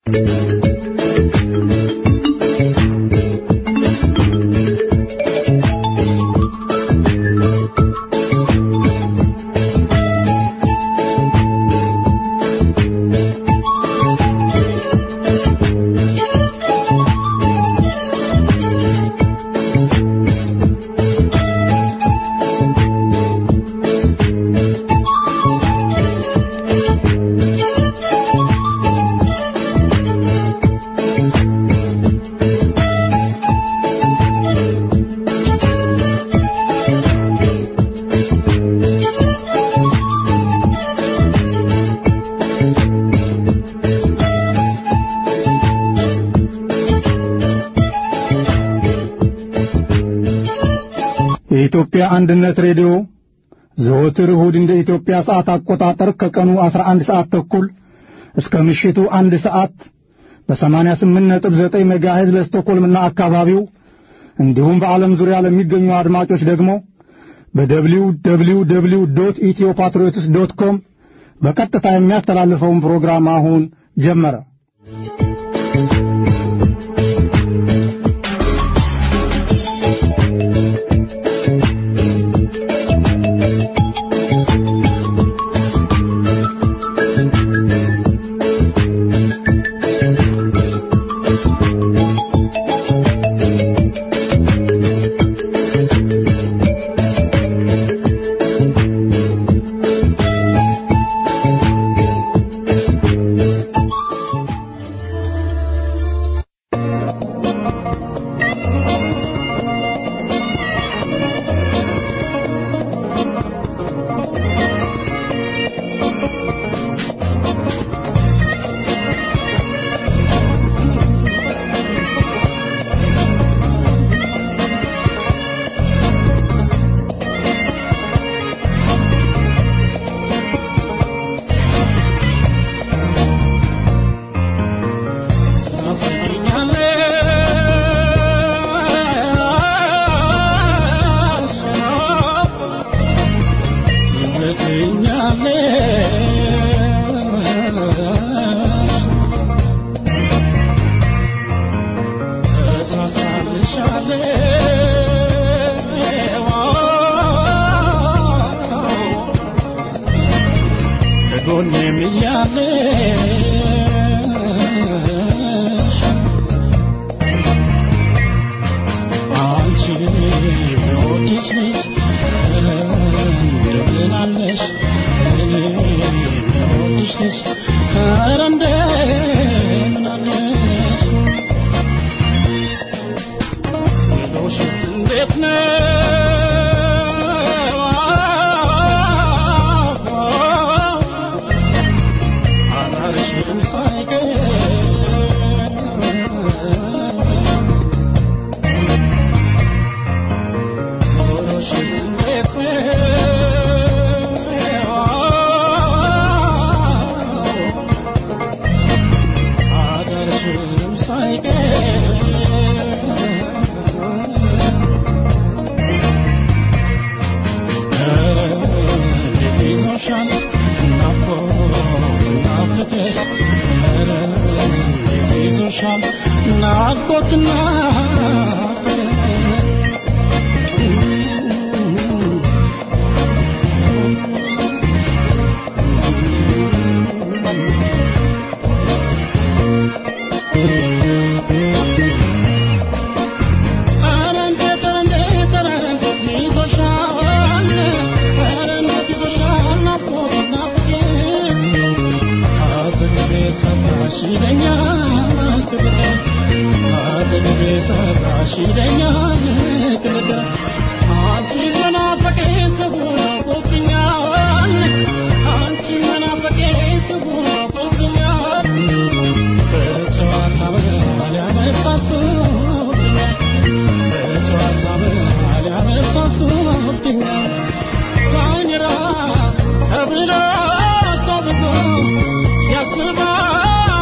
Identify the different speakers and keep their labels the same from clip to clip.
Speaker 1: የኢትዮጵያ አንድነት ሬዲዮ ዘወትር እሁድ እንደ ኢትዮጵያ ሰዓት አቆጣጠር ከቀኑ 11 ሰዓት ተኩል እስከ ምሽቱ አንድ ሰዓት በ88.9 ሜጋሄዝ ለስቶኮልምና አካባቢው እንዲሁም በዓለም ዙሪያ ለሚገኙ አድማጮች ደግሞ በደብሊው ደብሊው ደብሊው ዶት ኢትዮ ፓትሪዮትስ ዶት ኮም በቀጥታ የሚያስተላልፈውን ፕሮግራም አሁን ጀመረ።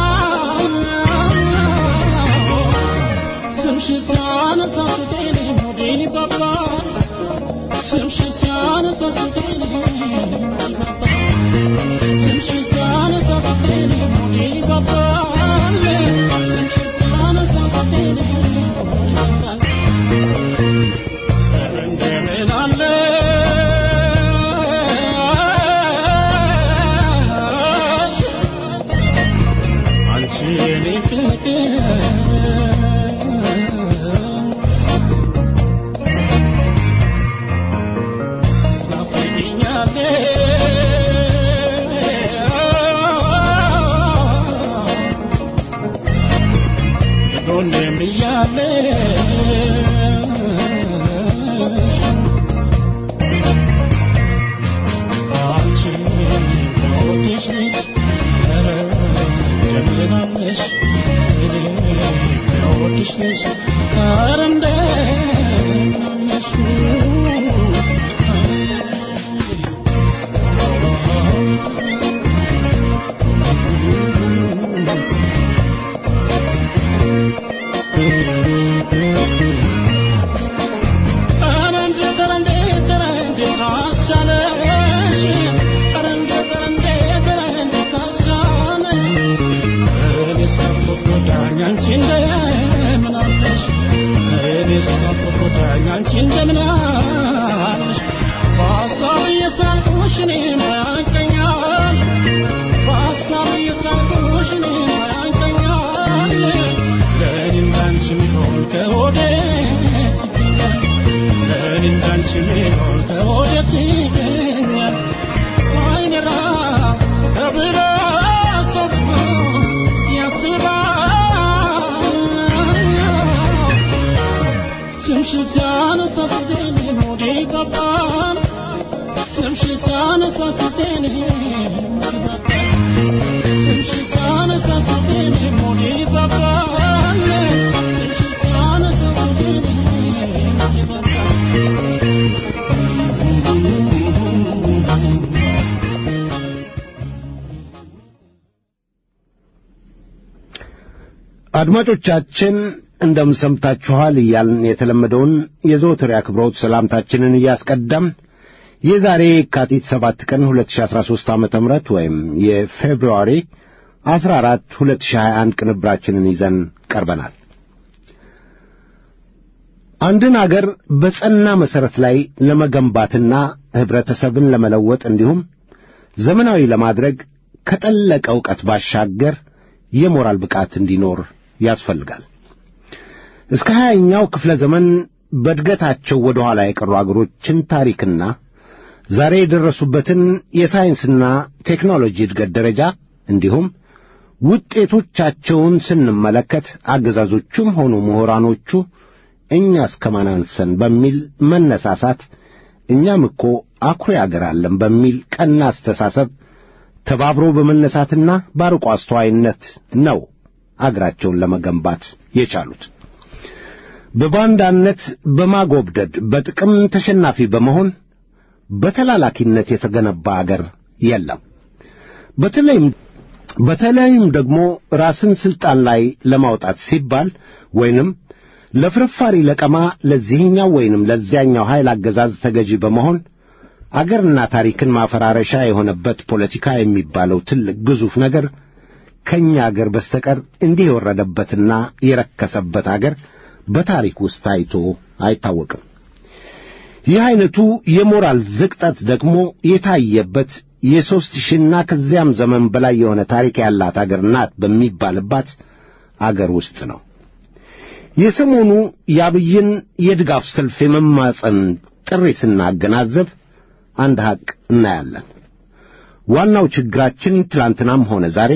Speaker 2: She's on a Saturday ከጎኔም እያለሽ አንቺ ወድሽ ልጅ ኧረ እንደምን አለሽ እኔ ወድሽ ልጅ ኧረ እንደምን አለሽ
Speaker 3: አድማጮቻችን እንደምን ሰምታችኋል እያልን የተለመደውን የዘወትር አክብሮት ሰላምታችንን እያስቀደም የዛሬ የካቲት ሰባት ቀን 2013 ዓ ም ወይም የፌብሩዋሪ 14 2021 ቅንብራችንን ይዘን ቀርበናል። አንድን አገር በጸና መሠረት ላይ ለመገንባትና ኅብረተሰብን ለመለወጥ እንዲሁም ዘመናዊ ለማድረግ ከጠለቀ ዕውቀት ባሻገር የሞራል ብቃት እንዲኖር ያስፈልጋል። እስከ ሀያኛው ክፍለ ዘመን በእድገታቸው ወደ ኋላ የቀሩ አገሮችን ታሪክና ዛሬ የደረሱበትን የሳይንስና ቴክኖሎጂ እድገት ደረጃ እንዲሁም ውጤቶቻቸውን ስንመለከት አገዛዞቹም ሆኑ ምሁራኖቹ እኛ እስከማን አንሰን በሚል መነሳሳት እኛም እኮ አኩሪ አገር አለን በሚል ቀና አስተሳሰብ ተባብሮ በመነሳትና ባርቆ አስተዋይነት ነው አገራቸውን ለመገንባት የቻሉት። በባንዳነት በማጎብደድ በጥቅም ተሸናፊ በመሆን በተላላኪነት የተገነባ አገር የለም። በተለይም በተለይም ደግሞ ራስን ስልጣን ላይ ለማውጣት ሲባል ወይንም ለፍርፋሪ ለቀማ ለዚህኛው ወይንም ለዚያኛው ኃይል አገዛዝ ተገዢ በመሆን አገርና ታሪክን ማፈራረሻ የሆነበት ፖለቲካ የሚባለው ትልቅ ግዙፍ ነገር ከእኛ አገር በስተቀር እንዲህ የወረደበትና የረከሰበት አገር በታሪክ ውስጥ ታይቶ አይታወቅም። ይህ ዐይነቱ የሞራል ዝቅጠት ደግሞ የታየበት የሦስት ሺህና ከዚያም ዘመን በላይ የሆነ ታሪክ ያላት አገር ናት በሚባልባት አገር ውስጥ ነው። የሰሞኑ የአብይን የድጋፍ ሰልፍ የመማፀን ጥሪ ስናገናዘብ አንድ ሐቅ እናያለን። ዋናው ችግራችን ትላንትናም ሆነ ዛሬ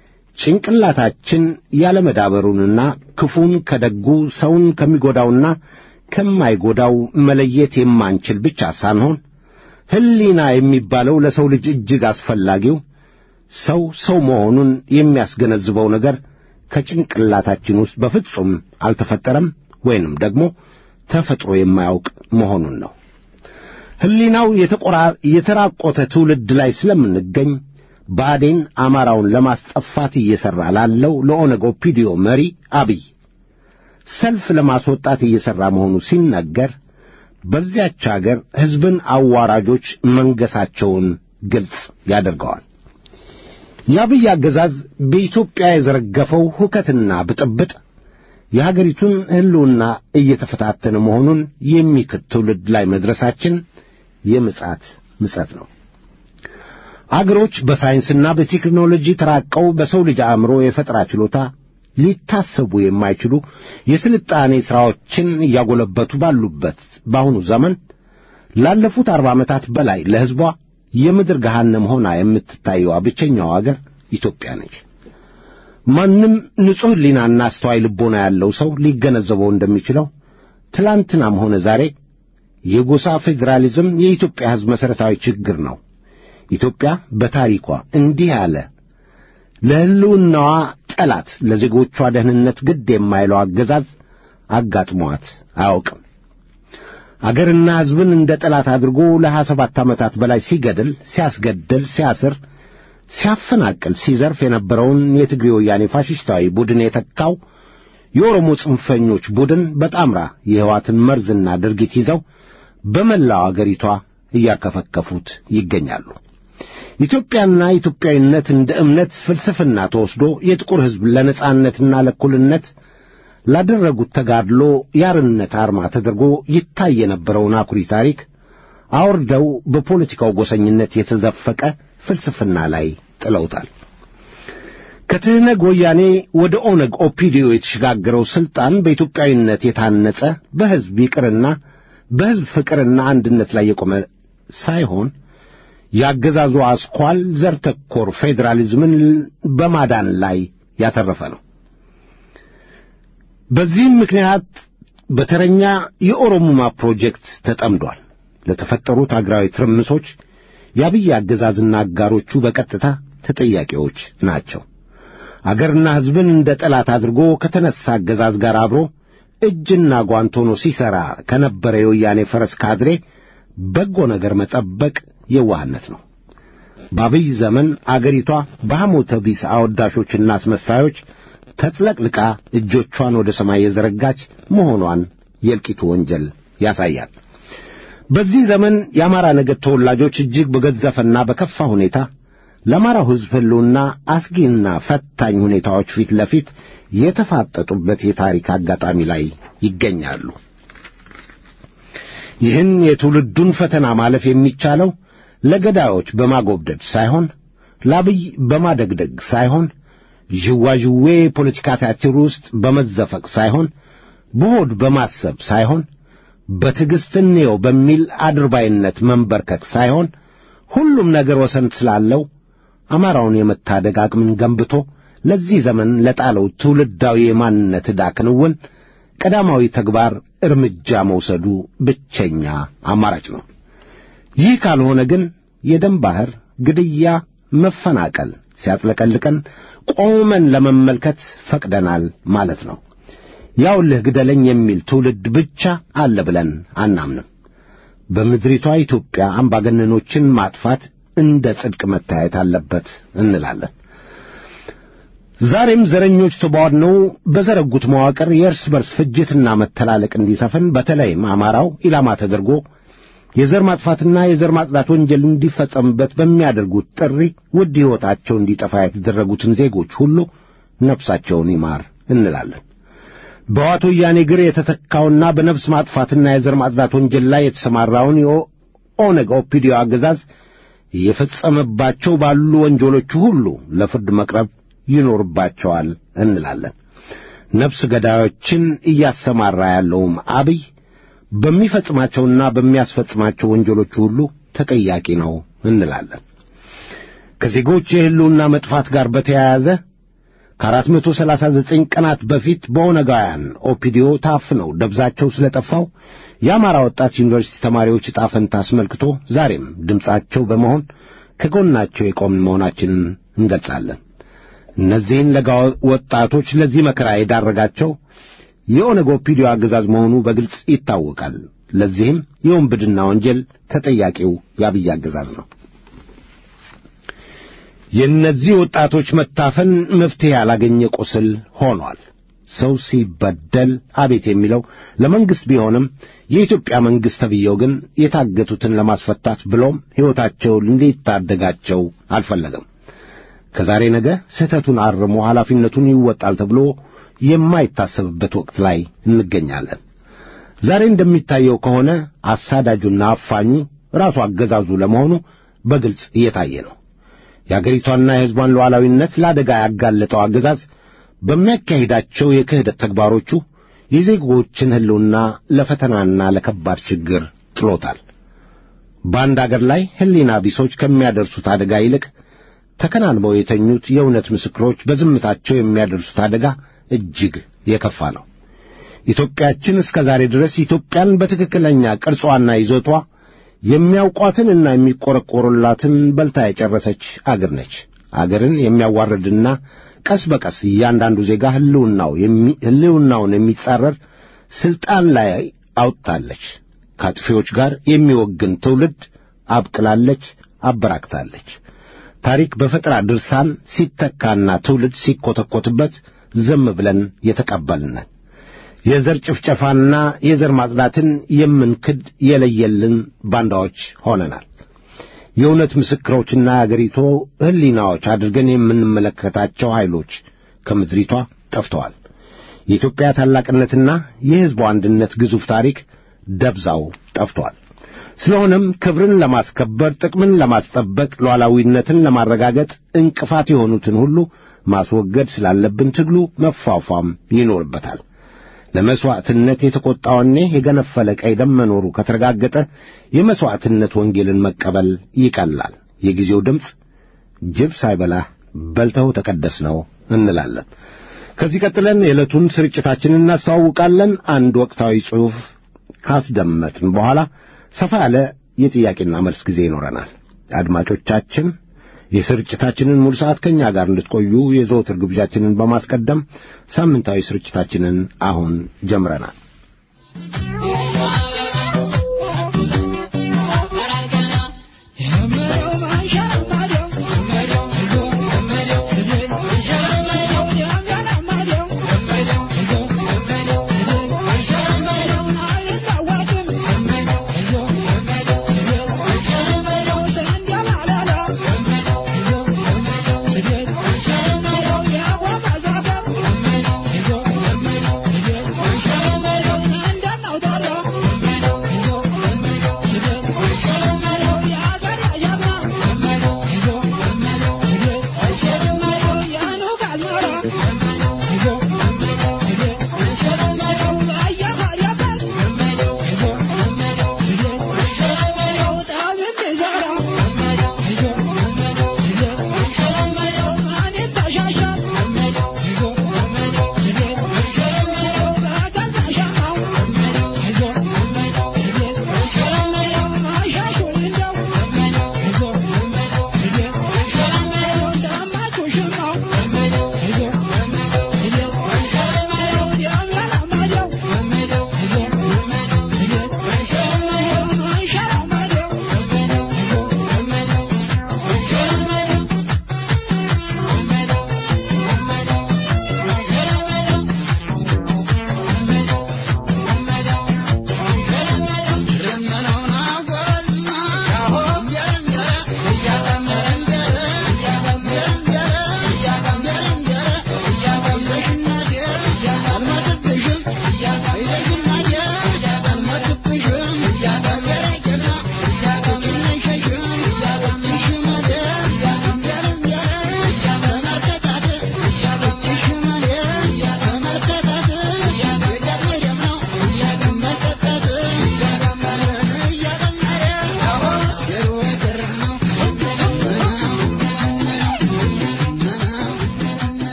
Speaker 3: ጭንቅላታችን ያለመዳበሩንና ክፉን ከደጉ ሰውን ከሚጎዳውና ከማይጎዳው መለየት የማንችል ብቻ ሳንሆን ሕሊና የሚባለው ለሰው ልጅ እጅግ አስፈላጊው ሰው ሰው መሆኑን የሚያስገነዝበው ነገር ከጭንቅላታችን ውስጥ በፍጹም አልተፈጠረም ወይንም ደግሞ ተፈጥሮ የማያውቅ መሆኑን ነው። ሕሊናው የተራቆተ ትውልድ ላይ ስለምንገኝ ብአዴን አማራውን ለማስጠፋት እየሠራ ላለው ለኦነግ ኦፒዲዮ መሪ አብይ ሰልፍ ለማስወጣት እየሠራ መሆኑ ሲነገር በዚያች አገር ሕዝብን አዋራጆች መንገሳቸውን ግልጽ ያደርገዋል። የአብይ አገዛዝ በኢትዮጵያ የዘረገፈው ሁከትና ብጥብጥ የሀገሪቱን ሕልውና እየተፈታተነ መሆኑን የሚክድ ትውልድ ላይ መድረሳችን የምጽአት ምጸት ነው። አገሮች በሳይንስና በቴክኖሎጂ ተራቀው በሰው ልጅ አእምሮ የፈጠራ ችሎታ ሊታሰቡ የማይችሉ የስልጣኔ ሥራዎችን እያጎለበቱ ባሉበት በአሁኑ ዘመን ላለፉት አርባ ዓመታት በላይ ለሕዝቧ የምድር ገሃነም ሆና የምትታየዋ ብቸኛው አገር ኢትዮጵያ ነች። ማንም ንጹሕ ሕሊናና አስተዋይ ልቦና ያለው ሰው ሊገነዘበው እንደሚችለው ትላንትናም ሆነ ዛሬ የጎሳ ፌዴራሊዝም የኢትዮጵያ ሕዝብ መሠረታዊ ችግር ነው። ኢትዮጵያ በታሪኳ እንዲህ ያለ ለሕልውናዋ ጠላት፣ ለዜጎቿ ደህንነት ግድ የማይለው አገዛዝ አጋጥሟት አያውቅም። አገርና ሕዝብን እንደ ጠላት አድርጎ ለሀያ ሰባት ዓመታት በላይ ሲገድል፣ ሲያስገድል፣ ሲያስር፣ ሲያፈናቅል፣ ሲዘርፍ የነበረውን የትግሬ ወያኔ ፋሽስታዊ ቡድን የተካው የኦሮሞ ጽንፈኞች ቡድን በጣምራ የሕዋትን መርዝና ድርጊት ይዘው በመላው አገሪቷ እያከፈከፉት ይገኛሉ። ኢትዮጵያና ኢትዮጵያዊነት እንደ እምነት ፍልስፍና ተወስዶ የጥቁር ሕዝብ ለነጻነትና ለእኩልነት ላደረጉት ተጋድሎ የአርነት አርማ ተደርጎ ይታይ የነበረውን አኩሪ ታሪክ አውርደው በፖለቲካው ጎሰኝነት የተዘፈቀ ፍልስፍና ላይ ጥለውታል። ከትህነግ ወያኔ ወደ ኦነግ ኦፒዲዮ የተሸጋገረው ሥልጣን በኢትዮጵያዊነት የታነጸ በሕዝብ ይቅርና በሕዝብ ፍቅርና አንድነት ላይ የቆመ ሳይሆን ያገዛዙ አስኳል ዘር ተኮር ፌዴራሊዝምን በማዳን ላይ ያተረፈ ነው። በዚህም ምክንያት በተረኛ የኦሮሙማ ፕሮጀክት ተጠምዷል። ለተፈጠሩት አገራዊ ትርምሶች የአብይ አገዛዝና አጋሮቹ በቀጥታ ተጠያቂዎች ናቸው። አገርና ሕዝብን እንደ ጠላት አድርጎ ከተነሳ አገዛዝ ጋር አብሮ እጅና ጓንት ሆኖ ሲሠራ ከነበረ የወያኔ ፈረስ ካድሬ በጎ ነገር መጠበቅ የዋህነት ነው። በአብይ ዘመን አገሪቷ በሐሞተ ቢስ አወዳሾችና አስመሳዮች ተጥለቅልቃ እጆቿን ወደ ሰማይ የዘረጋች መሆኗን የእልቂቱ ወንጀል ያሳያል። በዚህ ዘመን የአማራ ነገድ ተወላጆች እጅግ በገዘፈና በከፋ ሁኔታ ለአማራው ሕዝብ ሕልውና አስጊና ፈታኝ ሁኔታዎች ፊት ለፊት የተፋጠጡበት የታሪክ አጋጣሚ ላይ ይገኛሉ። ይህን የትውልዱን ፈተና ማለፍ የሚቻለው ለገዳዮች በማጎብደድ ሳይሆን ለአብይ በማደግደግ ሳይሆን ዥዋዥዌ ፖለቲካ ቲያትር ውስጥ በመዘፈቅ ሳይሆን በሆድ በማሰብ ሳይሆን በትዕግሥት እንየው በሚል አድርባይነት መንበርከክ ሳይሆን ሁሉም ነገር ወሰን ስላለው አማራውን የመታደግ አቅምን ገንብቶ ለዚህ ዘመን ለጣለው ትውልዳዊ የማንነት ዕዳ ክንውን ቀዳማዊ ተግባር እርምጃ መውሰዱ ብቸኛ አማራጭ ነው። ይህ ካልሆነ ግን የደም ባሕር ግድያ፣ መፈናቀል ሲያጥለቀልቀን ቆመን ለመመልከት ፈቅደናል ማለት ነው። ያውልህ ግደለኝ የሚል ትውልድ ብቻ አለ ብለን አናምንም። በምድሪቷ ኢትዮጵያ አምባገነኖችን ማጥፋት እንደ ጽድቅ መታየት አለበት እንላለን። ዛሬም ዘረኞች ተቧድነው በዘረጉት መዋቅር የእርስ በርስ ፍጅትና መተላለቅ እንዲሰፍን በተለይም አማራው ኢላማ ተደርጎ የዘር ማጥፋትና የዘር ማጽዳት ወንጀል እንዲፈጸምበት በሚያደርጉት ጥሪ ውድ ሕይወታቸው እንዲጠፋ የተደረጉትን ዜጎች ሁሉ ነፍሳቸውን ይማር እንላለን። በዋቶ ወያኔ እግር የተተካውና በነፍስ ማጥፋትና የዘር ማጽዳት ወንጀል ላይ የተሰማራውን የኦነግ ኦፒዲዮ አገዛዝ እየፈጸመባቸው ባሉ ወንጀሎቹ ሁሉ ለፍርድ መቅረብ ይኖርባቸዋል እንላለን። ነፍስ ገዳዮችን እያሰማራ ያለውም አብይ በሚፈጽማቸውና በሚያስፈጽማቸው ወንጀሎቹ ሁሉ ተጠያቂ ነው እንላለን። ከዜጎች የሕልውና መጥፋት ጋር በተያያዘ ከአራት መቶ ሰላሳ ዘጠኝ ቀናት በፊት በኦነጋውያን ኦፒዲዮ ታፍነው ደብዛቸው ስለጠፋው የአማራ ወጣት ዩኒቨርሲቲ ተማሪዎች ዕጣ ፈንታ አስመልክቶ ዛሬም ድምፃቸው በመሆን ከጎናቸው የቆምን መሆናችንን እንገልጻለን። እነዚህን ለጋ ወጣቶች ለዚህ መከራ የዳረጋቸው የኦነግ ኦፒዲዮ አገዛዝ መሆኑ በግልጽ ይታወቃል። ለዚህም የወንብድና ወንጀል ተጠያቂው የአብይ አገዛዝ ነው። የእነዚህ ወጣቶች መታፈን መፍትሔ ያላገኘ ቁስል ሆኗል። ሰው ሲበደል አቤት የሚለው ለመንግሥት ቢሆንም የኢትዮጵያ መንግሥት ተብዬው ግን የታገቱትን ለማስፈታት ብሎም ሕይወታቸውን ሊታደጋቸው አልፈለገም። ከዛሬ ነገ ስህተቱን አርሞ ኃላፊነቱን ይወጣል ተብሎ የማይታሰብበት ወቅት ላይ እንገኛለን። ዛሬ እንደሚታየው ከሆነ አሳዳጁና አፋኙ ራሱ አገዛዙ ለመሆኑ በግልጽ እየታየ ነው። የአገሪቷና የሕዝቧን ሉዓላዊነት ለአደጋ ያጋለጠው አገዛዝ በሚያካሂዳቸው የክህደት ተግባሮቹ የዜጎችን ሕልውና ለፈተናና ለከባድ ችግር ጥሎታል። በአንድ አገር ላይ ሕሊና ቢሶች ከሚያደርሱት አደጋ ይልቅ ተከናንበው የተኙት የእውነት ምስክሮች በዝምታቸው የሚያደርሱት አደጋ እጅግ የከፋ ነው። ኢትዮጵያችን እስከ ዛሬ ድረስ ኢትዮጵያን በትክክለኛ ቅርጿና ይዘቷ የሚያውቋትንና የሚቆረቆሩላትን በልታ የጨረሰች አገር ነች። አገርን የሚያዋርድና ቀስ በቀስ እያንዳንዱ ዜጋ ህልውናው ህልውናውን የሚጻረር ስልጣን ላይ አውጥታለች። ከአጥፊዎች ጋር የሚወግን ትውልድ አብቅላለች፣ አበራክታለች። ታሪክ በፈጠራ ድርሳን ሲተካና ትውልድ ሲኮተኮትበት ዝም ብለን የተቀበልነን የዘር ጭፍጨፋና የዘር ማጽዳትን የምንክድ የለየልን ባንዳዎች ሆነናል። የእውነት ምስክሮችና የአገሪቱ ሕሊናዎች አድርገን የምንመለከታቸው ኃይሎች ከምድሪቷ ጠፍተዋል። የኢትዮጵያ ታላቅነትና የሕዝቡ አንድነት ግዙፍ ታሪክ ደብዛው ጠፍቷል። ስለሆነም ክብርን ለማስከበር፣ ጥቅምን ለማስጠበቅ፣ ሉዓላዊነትን ለማረጋገጥ እንቅፋት የሆኑትን ሁሉ ማስወገድ ስላለብን ትግሉ መፏፏም ይኖርበታል። ለመሥዋዕትነት የተቈጣውኔ የገነፈለ ቀይ ደም መኖሩ ከተረጋገጠ የመሥዋዕትነት ወንጌልን መቀበል ይቀላል። የጊዜው ድምፅ ጅብ ሳይበላህ በልተው ተቀደስ ነው እንላለን። ከዚህ ቀጥለን የዕለቱን ስርጭታችንን እናስተዋውቃለን። አንድ ወቅታዊ ጽሑፍ ካስደመጥን በኋላ ሰፋ ያለ የጥያቄና መልስ ጊዜ ይኖረናል። አድማጮቻችን የስርጭታችንን ሙሉ ሰዓት ከእኛ ጋር እንድትቆዩ የዘወትር ግብዣችንን በማስቀደም ሳምንታዊ ስርጭታችንን አሁን ጀምረናል።
Speaker 4: Yeah.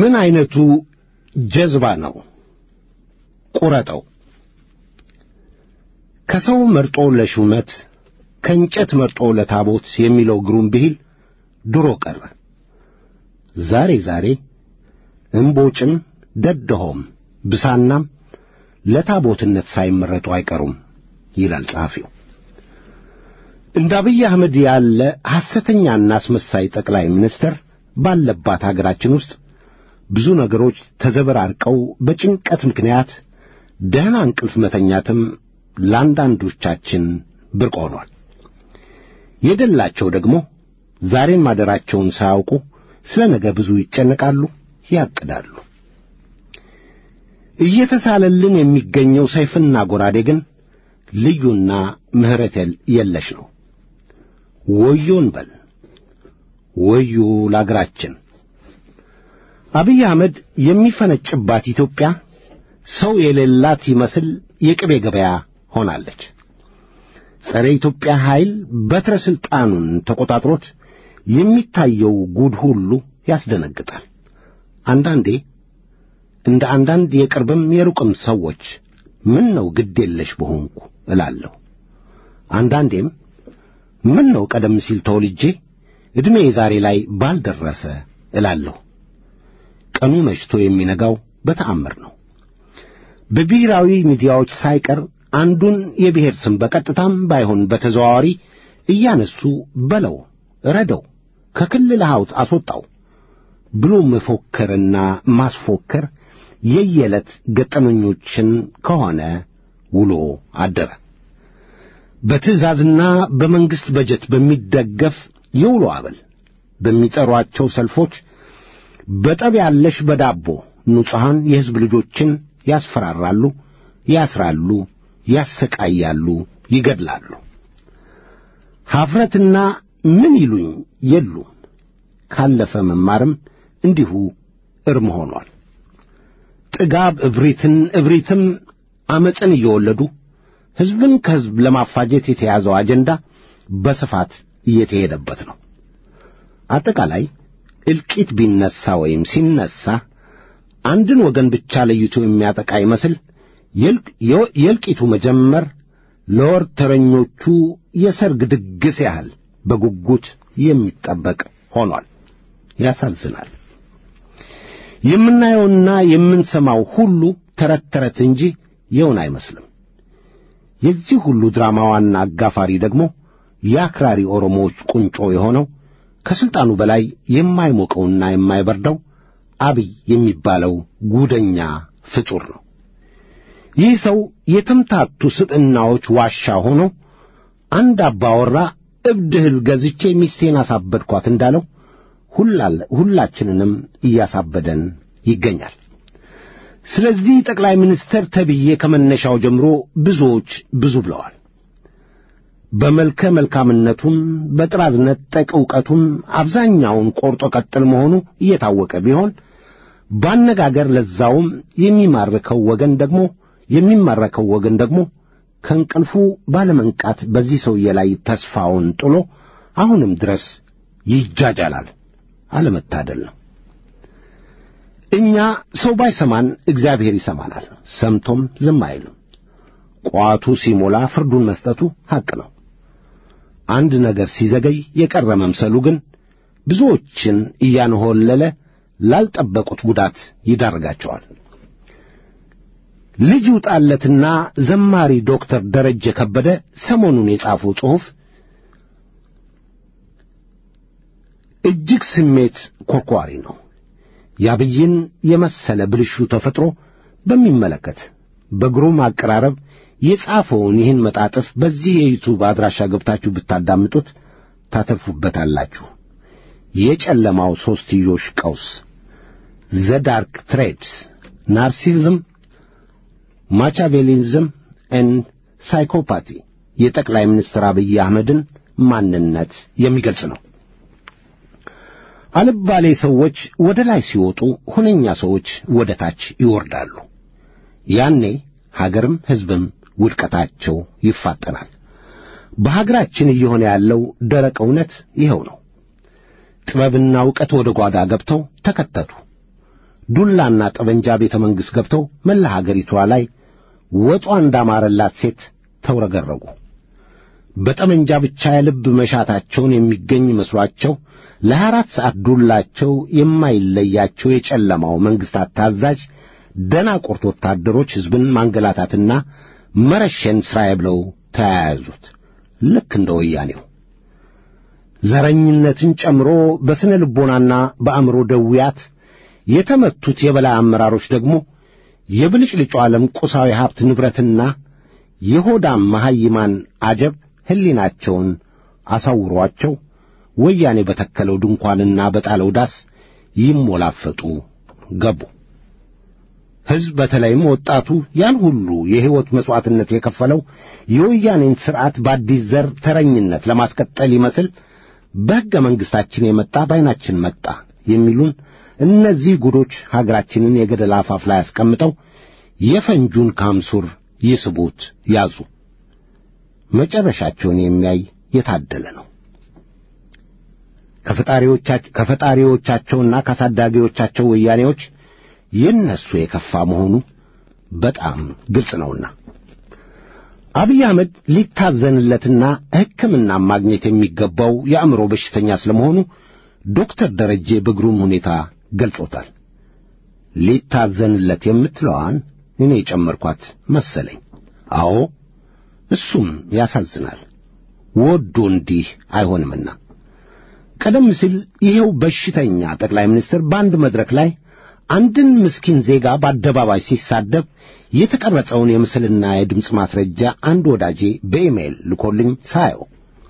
Speaker 3: ምን አይነቱ ጀዝባ ነው? ቁረጠው። ከሰው መርጦ ለሹመት ከእንጨት መርጦ ለታቦት የሚለው ግሩም ብሂል ድሮ ቀረ። ዛሬ ዛሬ እምቦጭም ደደሆም ብሳናም ለታቦትነት ሳይመረጡ አይቀሩም ይላል ጸሐፊው። እንደ አብይ አህመድ ያለ ሐሰተኛና አስመሳይ ጠቅላይ ሚኒስትር ባለባት አገራችን ውስጥ ብዙ ነገሮች ተዘበራርቀው በጭንቀት ምክንያት ደህና እንቅልፍ መተኛትም ለአንዳንዶቻችን ብርቅ ሆኗል። የደላቸው ደግሞ ዛሬን ማደራቸውን ሳያውቁ ስለ ነገ ብዙ ይጨነቃሉ፣ ያቅዳሉ። እየተሳለልን የሚገኘው ሰይፍና ጎራዴ ግን ልዩና ምሕረት የለሽ ነው። ወዮን በል ወዮ ለአገራችን። አብይ አህመድ የሚፈነጭባት ኢትዮጵያ ሰው የሌላት ይመስል የቅቤ ገበያ ሆናለች። ጸረ ኢትዮጵያ ኃይል በትረ ሥልጣኑን ተቆጣጥሮት የሚታየው ጉድ ሁሉ ያስደነግጣል። አንዳንዴ እንደ አንዳንድ የቅርብም የሩቅም ሰዎች ምን ነው ግድ የለሽ በሆንኩ እላለሁ። አንዳንዴም ምን ነው ቀደም ሲል ተወልጄ ዕድሜ ዛሬ ላይ ባልደረሰ እላለሁ። ቀኑ መሽቶ የሚነጋው በተአምር ነው። በብሔራዊ ሚዲያዎች ሳይቀር አንዱን የብሔር ስም በቀጥታም ባይሆን በተዘዋዋሪ እያነሱ በለው፣ ረደው፣ ከክልል ሐውት አስወጣው ብሎ መፎከርና ማስፎከር የየዕለት ገጠመኞችን ከሆነ ውሎ አደረ። በትዕዛዝና በመንግሥት በጀት በሚደገፍ የውሎ አበል በሚጠሯቸው ሰልፎች በጠብ ያለሽ በዳቦ ንጹሐን የሕዝብ ልጆችን ያስፈራራሉ፣ ያስራሉ፣ ያሰቃያሉ፣ ይገድላሉ። ኀፍረትና ምን ይሉኝ የሉም። ካለፈ መማርም እንዲሁ እርም ሆኗል። ጥጋብ እብሪትን እብሪትም ዓመፅን እየወለዱ ሕዝብን ከሕዝብ ለማፋጀት የተያዘው አጀንዳ በስፋት እየተሄደበት ነው። አጠቃላይ እልቂት ቢነሣ ወይም ሲነሣ አንድን ወገን ብቻ ለይቶ የሚያጠቃ ይመስል የእልቂቱ መጀመር ለወርተረኞቹ የሰርግ ድግስ ያህል በጉጉት የሚጠበቅ ሆኗል። ያሳዝናል። የምናየውና የምንሰማው ሁሉ ተረት ተረት እንጂ የውን አይመስልም። የዚህ ሁሉ ድራማ ዋና አጋፋሪ ደግሞ የአክራሪ ኦሮሞዎች ቁንጮ የሆነው ከሥልጣኑ በላይ የማይሞቀውና የማይበርደው አብይ የሚባለው ጉደኛ ፍጡር ነው። ይህ ሰው የተምታቱ ስብዕናዎች ዋሻ ሆኖ አንድ አባወራ እብድ እህል ገዝቼ ሚስቴን አሳበድኳት እንዳለው ሁላችንንም እያሳበደን ይገኛል። ስለዚህ ጠቅላይ ሚኒስትር ተብዬ ከመነሻው ጀምሮ ብዙዎች ብዙ ብለዋል። በመልከ መልካምነቱም በጥራዝ ነጠቅ ዕውቀቱም አብዛኛውን ቆርጦ ቀጥል መሆኑ እየታወቀ ቢሆን ባነጋገር ለዛውም የሚማርከው ወገን ደግሞ የሚማረከው ወገን ደግሞ ከእንቅልፉ ባለመንቃት በዚህ ሰውዬ ላይ ተስፋውን ጥሎ አሁንም ድረስ ይጃጃላል። አለመታደል ነው። እኛ ሰው ባይሰማን እግዚአብሔር ይሰማናል። ሰምቶም ዝም አይልም። ቋቱ ሲሞላ ፍርዱን መስጠቱ ሐቅ ነው። አንድ ነገር ሲዘገይ የቀረ መምሰሉ ግን ብዙዎችን እያንሆለለ ላልጠበቁት ጉዳት ይዳርጋቸዋል። ልጅ ውጣለትና ዘማሪ ዶክተር ደረጀ ከበደ ሰሞኑን የጻፈው ጽሑፍ እጅግ ስሜት ኮርኳሪ ነው። የአብይን የመሰለ ብልሹ ተፈጥሮ በሚመለከት በግሩም አቀራረብ የጻፈውን ይህን መጣጥፍ በዚህ የዩቱብ አድራሻ ገብታችሁ ብታዳምጡት ታተርፉበታላችሁ። የጨለማው ሦስትዮሽ ቀውስ ዘ ዳርክ ትሬድስ ናርሲዝም፣ ማቻቬሊዝም ኤን ሳይኮፓቲ የጠቅላይ ሚኒስትር አብይ አህመድን ማንነት የሚገልጽ ነው። አልባሌ ሰዎች ወደ ላይ ሲወጡ ሁነኛ ሰዎች ወደ ታች ይወርዳሉ። ያኔ ሀገርም ሕዝብም ውድቀታቸው ይፋጠናል። በሀገራችን እየሆነ ያለው ደረቅ እውነት ይኸው ነው። ጥበብና ዕውቀት ወደ ጓዳ ገብተው ተከተቱ። ዱላና ጠበንጃ ቤተ መንግሥት ገብተው መላ ሀገሪቷ ላይ ወጧ እንዳማረላት ሴት ተውረገረጉ። በጠመንጃ ብቻ የልብ መሻታቸውን የሚገኝ መስሏቸው ለሀያ አራት ሰዓት ዱላቸው የማይለያቸው የጨለማው መንግሥታት ታዛዥ ደናቁርት ወታደሮች ሕዝብን ማንገላታትና መረሸን ሥራዬ ብለው ተያያዙት። ልክ እንደ ወያኔው ዘረኝነትን ጨምሮ በስነ ልቦናና በአእምሮ ደዌያት የተመቱት የበላይ አመራሮች ደግሞ የብልጭልጩ ዓለም ቁሳዊ ሀብት ንብረትና የሆዳም መሐይማን አጀብ ሕሊናቸውን አሳውሯቸው ወያኔ በተከለው ድንኳንና በጣለው ዳስ ይሞላፈጡ ገቡ። ሕዝብ በተለይም ወጣቱ ያን ሁሉ የሕይወት መሥዋዕትነት የከፈለው የወያኔን ሥርዓት በአዲስ ዘር ተረኝነት ለማስቀጠል ይመስል በሕገ መንግሥታችን የመጣ በዐይናችን መጣ የሚሉን እነዚህ ጉዶች ሀገራችንን የገደል አፋፍ ላይ አስቀምጠው የፈንጁን ካምሱር ይስቡት ያዙ። መጨረሻቸውን የሚያይ የታደለ ነው። ከፈጣሪዎቻቸውና ካሳዳጊዎቻቸው ወያኔዎች የእነሱ የከፋ መሆኑ በጣም ግልጽ ነውና አብይ አህመድ ሊታዘንለትና ሕክምና ማግኘት የሚገባው የአእምሮ በሽተኛ ስለመሆኑ ዶክተር ደረጄ በግሩም ሁኔታ ገልጾታል። ሊታዘንለት የምትለዋን እኔ የጨመርኳት መሰለኝ። አዎ እሱም ያሳዝናል። ወዶ እንዲህ አይሆንምና ቀደም ሲል ይሄው በሽተኛ ጠቅላይ ሚኒስትር በአንድ መድረክ ላይ አንድን ምስኪን ዜጋ በአደባባይ ሲሳደብ የተቀረጸውን የምስልና የድምፅ ማስረጃ አንድ ወዳጄ በኢሜይል ልኮልኝ ሳየው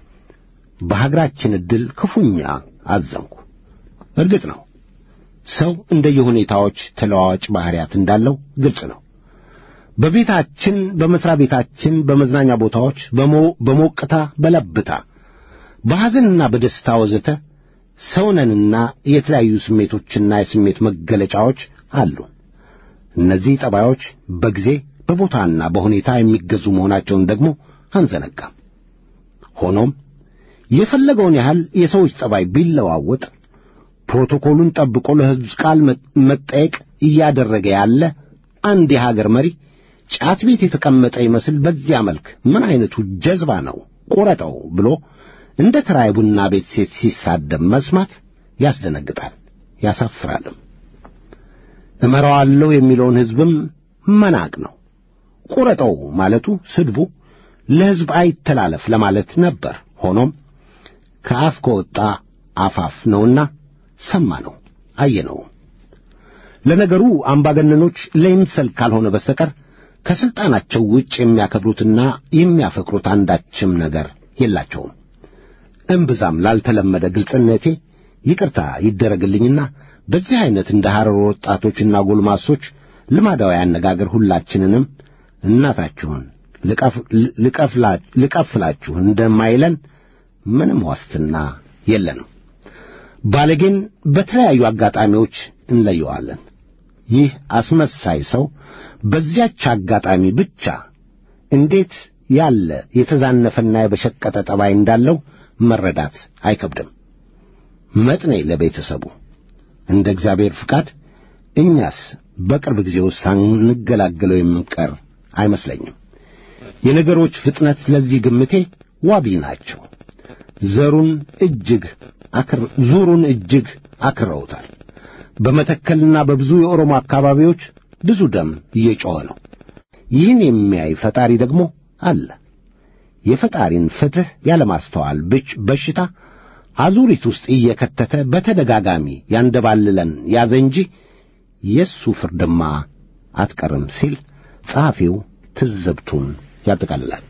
Speaker 3: በሀገራችን ዕድል ክፉኛ አዘንኩ። እርግጥ ነው ሰው እንደየሁኔታዎች ተለዋዋጭ ባሕርያት እንዳለው ግልጽ ነው። በቤታችን፣ በመሥሪያ ቤታችን፣ በመዝናኛ ቦታዎች፣ በሞቅታ፣ በለብታ፣ በሐዘንና በደስታ ወዘተ ሰውነንና የተለያዩ ስሜቶችና የስሜት መገለጫዎች አሉ። እነዚህ ጠባዮች በጊዜ በቦታና በሁኔታ የሚገዙ መሆናቸውን ደግሞ አንዘነጋም። ሆኖም የፈለገውን ያህል የሰዎች ጠባይ ቢለዋወጥ ፕሮቶኮሉን ጠብቆ ለሕዝብ ቃል መጠየቅ እያደረገ ያለ አንድ የሀገር መሪ ጫት ቤት የተቀመጠ ይመስል በዚያ መልክ ምን ዐይነቱ ጀዝባ ነው ቁረጠው ብሎ እንደ ተራ የቡና ቤት ሴት ሲሳደብ መስማት ያስደነግጣል፣ ያሳፍራልም። እመራዋለሁ የሚለውን ሕዝብም መናቅ ነው። ቁረጠው ማለቱ ስድቡ ለሕዝብ አይተላለፍ ለማለት ነበር። ሆኖም ከአፍ ከወጣ አፋፍ ነውና ሰማ ነው አየነው። ለነገሩ አምባገነኖች ለይምሰል ካልሆነ በስተቀር ከሥልጣናቸው ውጭ የሚያከብሩትና የሚያፈቅሩት አንዳችም ነገር የላቸውም። እምብዛም ላልተለመደ ግልጽነቴ ይቅርታ ይደረግልኝና በዚህ ዐይነት እንደ ሐረር ወጣቶችና ጎልማሶች ልማዳዊ አነጋገር ሁላችንንም እናታችሁን ልቀፍላችሁ እንደማይለን ምንም ዋስትና የለንም። ባለጌን በተለያዩ አጋጣሚዎች እንለየዋለን። ይህ አስመሳይ ሰው በዚያች አጋጣሚ ብቻ እንዴት ያለ የተዛነፈና የበሸቀጠ ጠባይ እንዳለው መረዳት አይከብድም። መጥኔ ለቤተሰቡ እንደ እግዚአብሔር ፍቃድ እኛስ በቅርብ ጊዜ ውስጥ ሳንገላገለው የምንቀር አይመስለኝም። የነገሮች ፍጥነት ለዚህ ግምቴ ዋቢ ናቸው። ዘሩን እጅግ ዙሩን እጅግ አክረውታል። በመተከልና በብዙ የኦሮሞ አካባቢዎች ብዙ ደም እየጮኸ ነው። ይህን የሚያይ ፈጣሪ ደግሞ አለ። የፈጣሪን ፍትሕ ያለማስተዋል በሽታ አዙሪት ውስጥ እየከተተ በተደጋጋሚ ያንደባልለን ያዘ እንጂ የእሱ ፍርድማ አትቀርም ሲል ጸሐፊው ትዝብቱን ያጠቃልላል።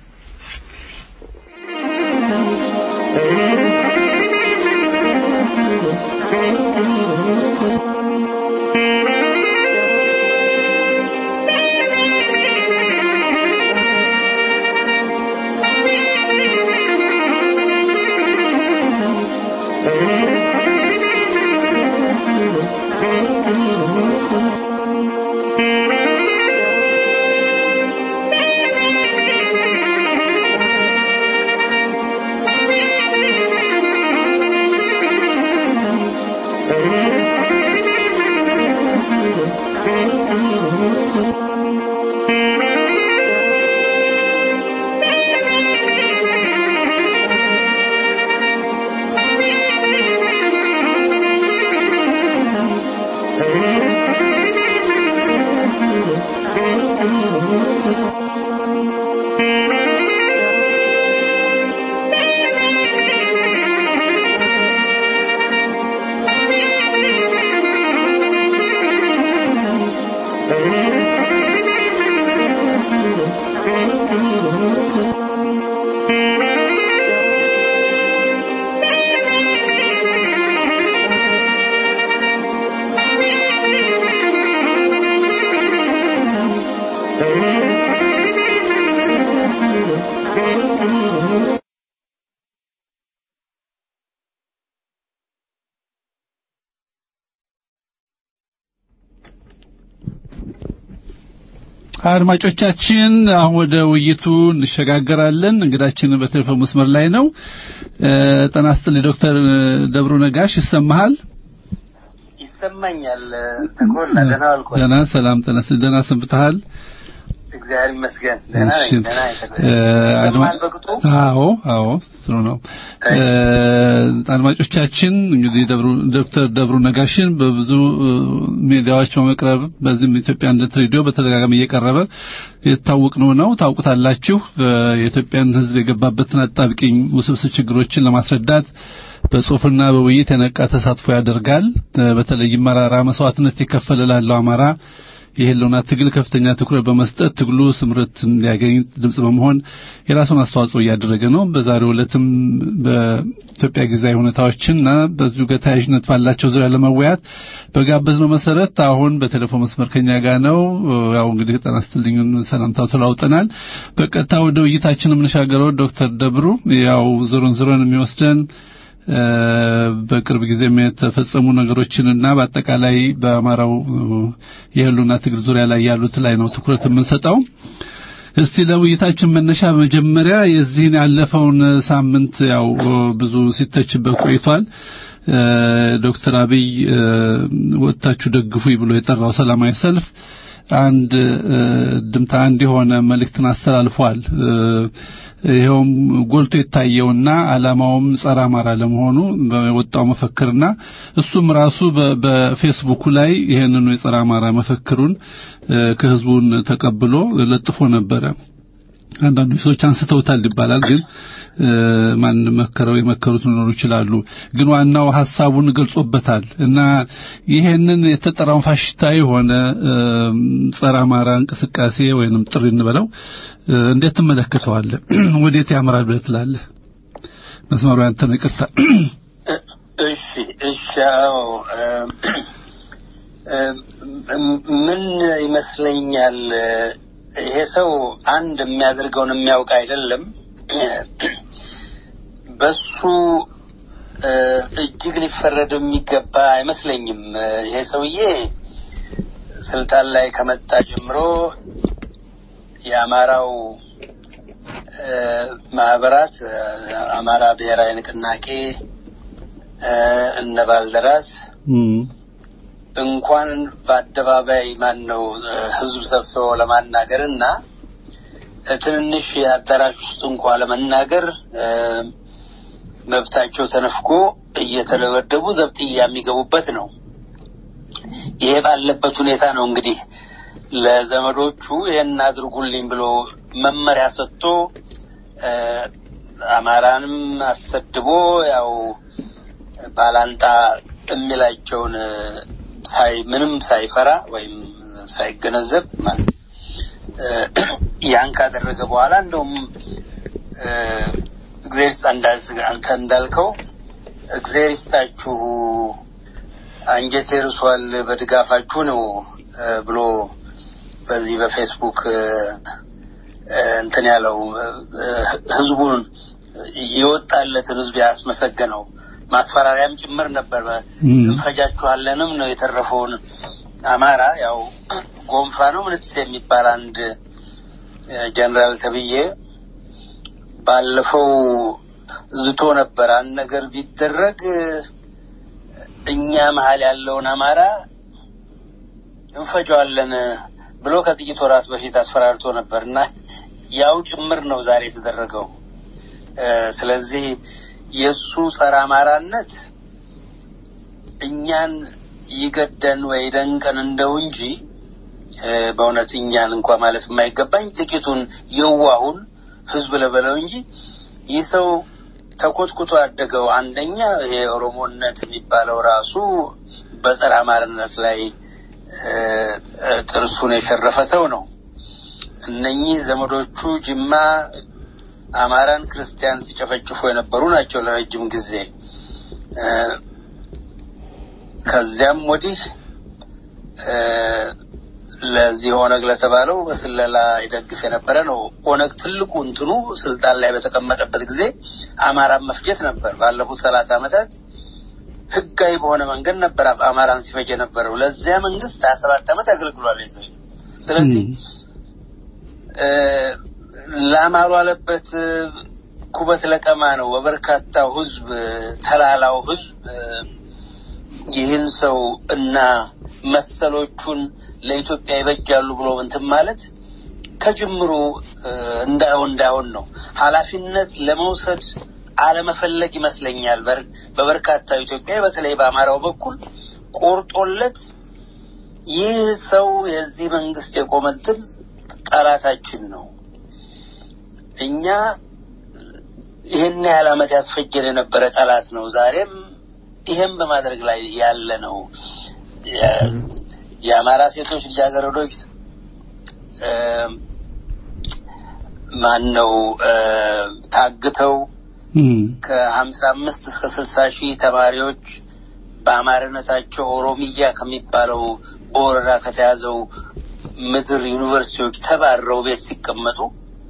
Speaker 4: Thank you. አድማጮቻችን አሁን ወደ ውይይቱ እንሸጋገራለን። እንግዳችን በቴሌፎን መስመር ላይ ነው። ጤና ይስጥልኝ ዶክተር ደብሩ ነጋሽ ይሰማሃል?
Speaker 5: ይሰማኛል። ተኮላ ደህና ዋልኩ።
Speaker 4: ደህና ሰላም፣ ጤና ይስጥልኝ። ደህና ሰንብተሃል?
Speaker 5: እግዚአብሔር ይመስገን ደህና ነኝ።
Speaker 4: እሺ።
Speaker 5: ደህና ነኝ።
Speaker 4: እ፣
Speaker 5: ይሰማል በቅጡ?
Speaker 4: አዎ አዎ ጥሩ ነው። እ፣ አድማጮቻችን እንግዲህ ደብሩ ዶክተር ደብሩ ነጋሽን በብዙ እ፣ ሚዲያዎች በመቅረብ በዚህም ኢትዮጵያ አንድነት ሬዲዮ በተደጋጋሚ እየቀረበ የታወቅ ነው ነው ታውቁታላችሁ። እ፣ የኢትዮጵያን ሕዝብ የገባበትን አጣብቂኝ ውስብስብ ችግሮችን ለማስረዳት በጽሁፍና በውይይት የነቃ ተሳትፎ ያደርጋል። እ፣ በተለይም መራራ መስዋዕትነት የከፈለ ላለው አማራ የህልውና ትግል ከፍተኛ ትኩረት በመስጠት ትግሉ ስምረት እንዲያገኝ ድምጽ በመሆን የራሱን አስተዋጽኦ እያደረገ ነው። በዛሬው ዕለትም በኢትዮጵያ ጊዜያዊ ሁኔታዎችና በዚሁ ጋር ተያያዥነት ባላቸው ዙሪያ ለመወያት በጋበዝነው መሰረት አሁን በቴሌፎን መስመር ከኛ ጋር ነው። ያው እንግዲህ ጤና ይስጥልኝ ሰላምታው ተለዋውጠናል። በቀጥታ ወደ ውይይታችን የምንሻገረው ዶክተር ደብሩ ያው ዞሮን ዞሮን የሚወስደን እ፣ በቅርብ ጊዜም የተፈጸሙ ነገሮችንና በአጠቃላይ በአማራው እ፣ የህልውና ትግል ዙሪያ ላይ ያሉት ላይ ነው ትኩረት የምንሰጠው። እስቲ ለውይይታችን መነሻ በመጀመሪያ የዚህን ያለፈውን ሳምንት ያው እ፣ ብዙ ሲተችበት ቆይቷል። እ፣ ዶክተር አብይ እ፣ ወጥታችሁ ደግፉኝ ብሎ የጠራው ሰላማዊ ሰልፍ አንድ እ፣ ድምታ አንድ የሆነ መልእክትን አስተላልፏል። እ፣ ይኸውም ጎልቶ የታየውና ዓላማውም ጸረ አማራ ለመሆኑ በወጣው መፈክርና እሱም ራሱ በ- በፌስቡኩ ላይ ይህንኑ የጸረ አማራ መፈክሩን እ፣ ከህዝቡን ተቀብሎ ለጥፎ ነበረ። አንዳንዱ ሰዎች አንስተውታል ይባላል ግን እ፣ ማን መከረው የመከሩት ሊኖሩ ይችላሉ። ግን ዋናው ሐሳቡን ገልጾበታል እና ይሄንን የተጠራውን ፋሽስታዊ የሆነ እ፣ ጸረ አማራ እንቅስቃሴ ወይንም ጥሪ እንበለው እ፣ እንዴት ትመለከተዋለህ? ወዴት ያምራል ብለህ ትላለህ? መስመሩ ያንተ ነው። ይቅርታ።
Speaker 5: እሺ እሺ። አዎ እ፣ እ፣ ምን ይመስለኛል ይሄ ሰው አንድ የሚያደርገውን የሚያውቅ አይደለም። በሱ እ፣ እጅግ ሊፈረድ የሚገባ አይመስለኝም። ይሄ ሰውዬ ስልጣን ላይ ከመጣ ጀምሮ የአማራው እ፣ ማህበራት እ፣ አማራ ብሔራዊ ንቅናቄ እ፣ እነ ባልደራስ እንኳን በአደባባይ ማን ነው ህዝብ ሰብስበው ለማናገር እና ትንንሽ አዳራሽ ውስጥ እንኳ ለመናገር እ፣ መብታቸው ተነፍጎ እየተደበደቡ ዘብጥያ የሚገቡበት ነው። ይሄ ባለበት ሁኔታ ነው እንግዲህ ለዘመዶቹ ይሄን አድርጉልኝ ብሎ መመሪያ ሰጥቶ እ፣ አማራንም አሰድቦ ያው ባላንጣ የሚላቸውን እ፣ ሳይ ምንም ሳይፈራ ወይም ሳይገነዘብ ማለት እ፣ ያን ካደረገ በኋላ እንደውም እ፣ እግዚአብሔር ይስጥ አንዳ- አንተ እንዳልከው እግዚአብሔር ይስጣችሁ አንጀቴ ርሷል በድጋፋችሁ ነው እ፣ ብሎ በዚህ በፌስቡክ እ፣ እ፣ እንትን ያለው እ፣ ህዝቡን የወጣለትን ህዝብ ያስመሰገነው ማስፈራሪያም ጭምር ነበር።
Speaker 4: እም።
Speaker 5: እንፈጃችኋለንም ነው የተረፈውን አማራ ያው ጎንፋ ነው ምንትስ የሚባል አንድ እ፣ ጀነራል ተብዬ ባለፈው ዝቶ ነበር። አንድ ነገር ቢደረግ እ፣ እኛ መሀል ያለውን አማራ እንፈጀዋለን ብሎ ከጥቂት ወራት በፊት አስፈራርቶ ነበር እና ያው ጭምር ነው ዛሬ የተደረገው። እ፣ ስለዚህ የእሱ ጸረ አማራነት እኛን ይገደን ወይ ደንቀን እንደው እንጂ እ፣ በእውነት እኛን እንኳ ማለት የማይገባኝ ጥቂቱን የዋሁን ህዝብ ልበለው እንጂ ይህ ሰው ተኮትኩቶ ያደገው አንደኛ ይሄ ኦሮሞነት የሚባለው ራሱ በጸረ አማርነት ላይ ጥርሱን የሸረፈ ሰው ነው። እነኚህ ዘመዶቹ ጅማ አማራን ክርስቲያን ሲጨፈጭፉ የነበሩ ናቸው ለረጅም ጊዜ። ከዚያም ወዲህ ለዚህ ኦነግ ለተባለው በስለላ ይደግፍ የነበረ ነው። ኦነግ ትልቁ እንትኑ ስልጣን ላይ በተቀመጠበት ጊዜ አማራን መፍጀት ነበር። ባለፉት ሰላሳ ዓመታት ህጋዊ በሆነ መንገድ ነበር አማራን ሲፈጅ የነበረው። ለዚያ መንግስት ሀያ ሰባት ዓመት አገልግሏል ሰው። ስለዚህ ላማሩ አለበት ኩበት ለቀማ ነው። በበርካታው ህዝብ ተላላው ህዝብ ይህን ሰው እና መሰሎቹን ለኢትዮጵያ ይበጃሉ ብሎ እንትን ማለት ከጅምሩ እንዳይሆን እንዳይሆን ነው። ኃላፊነት ለመውሰድ አለመፈለግ ይመስለኛል። በበርካታው ኢትዮጵያ በተለይ በአማራው በኩል ቆርጦለት ይህ ሰው የዚህ መንግስት የቆመ ድምፅ ጠላታችን ነው፣ እኛ ይህን ያህል ዓመት ያስፈጀን የነበረ ጠላት ነው፣ ዛሬም ይህም በማድረግ ላይ ያለ ነው። የአማራ ሴቶች ልጃገረዶች ማን ነው ታግተው ከሀምሳ አምስት እስከ ስልሳ ሺህ ተማሪዎች በአማርነታቸው ኦሮሚያ ከሚባለው በወረራ ከተያዘው ምድር ዩኒቨርሲቲዎች ተባረው ቤት ሲቀመጡ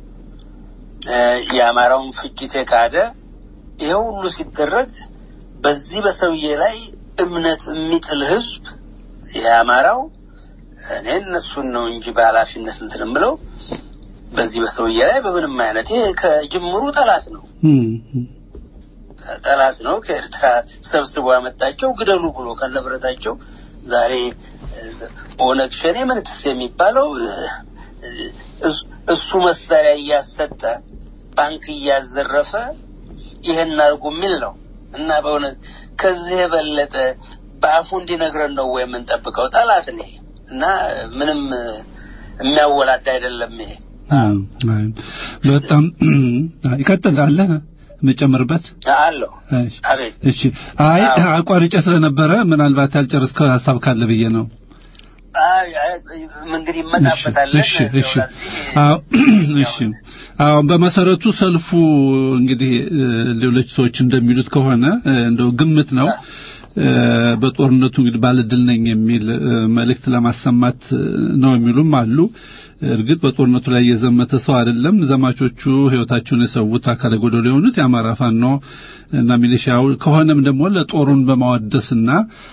Speaker 5: የአማራውን ፍጅት የካደ ይሄ ሁሉ ሲደረግ በዚህ በሰውዬ ላይ እምነት የሚጥል ህዝብ የአማራው እኔ እነሱን ነው እንጂ በኃላፊነት እንትን የምለው በዚህ በሰውዬ ላይ በምንም አይነት ይሄ ከጅምሩ ጠላት ነው ጠላት ነው። ከኤርትራ ሰብስቦ ያመጣቸው ግደሉ ብሎ ከነብረታቸው ዛሬ ኦነግ ሸኔ ምንትስ የሚባለው እሱ መሳሪያ እያሰጠ ባንክ እያዘረፈ ይሄን አድርጉ የሚል ነው እና በእውነት ከዚህ የበለጠ በአፉ እንዲነግረን ነው ወይ የምንጠብቀው? ጠላት ነ እና ምንም የሚያወላዳ አይደለም። ይሄ
Speaker 4: በጣም ይቀጥላል። የምጨምርበት
Speaker 5: አለሁ። አቤት።
Speaker 4: እሺ። አይ አቋርጬ ስለነበረ ምናልባት ያልጨረስከው ሀሳብ ካለ ብዬ ነው።
Speaker 5: እንግዲህ ይመጣበታል።
Speaker 4: እሺ፣ እሺ፣ አዎ፣ እሺ። አዎ፣ በመሰረቱ ሰልፉ እንግዲህ ሌሎች ሰዎች እንደሚሉት ከሆነ እንደው ግምት ነው በጦርነቱ እንግዲህ ባለድል ነኝ የሚል መልእክት ለማሰማት ነው የሚሉም አሉ። እርግጥ በጦርነቱ ላይ የዘመተ ሰው አይደለም። ዘማቾቹ ህይወታቸውን የሰዉት አካለ ጎደሎ የሆኑት የአማራ ፋኖ እና ሚሊሻው ከሆነም ደግሞ ለጦሩን በማወደስና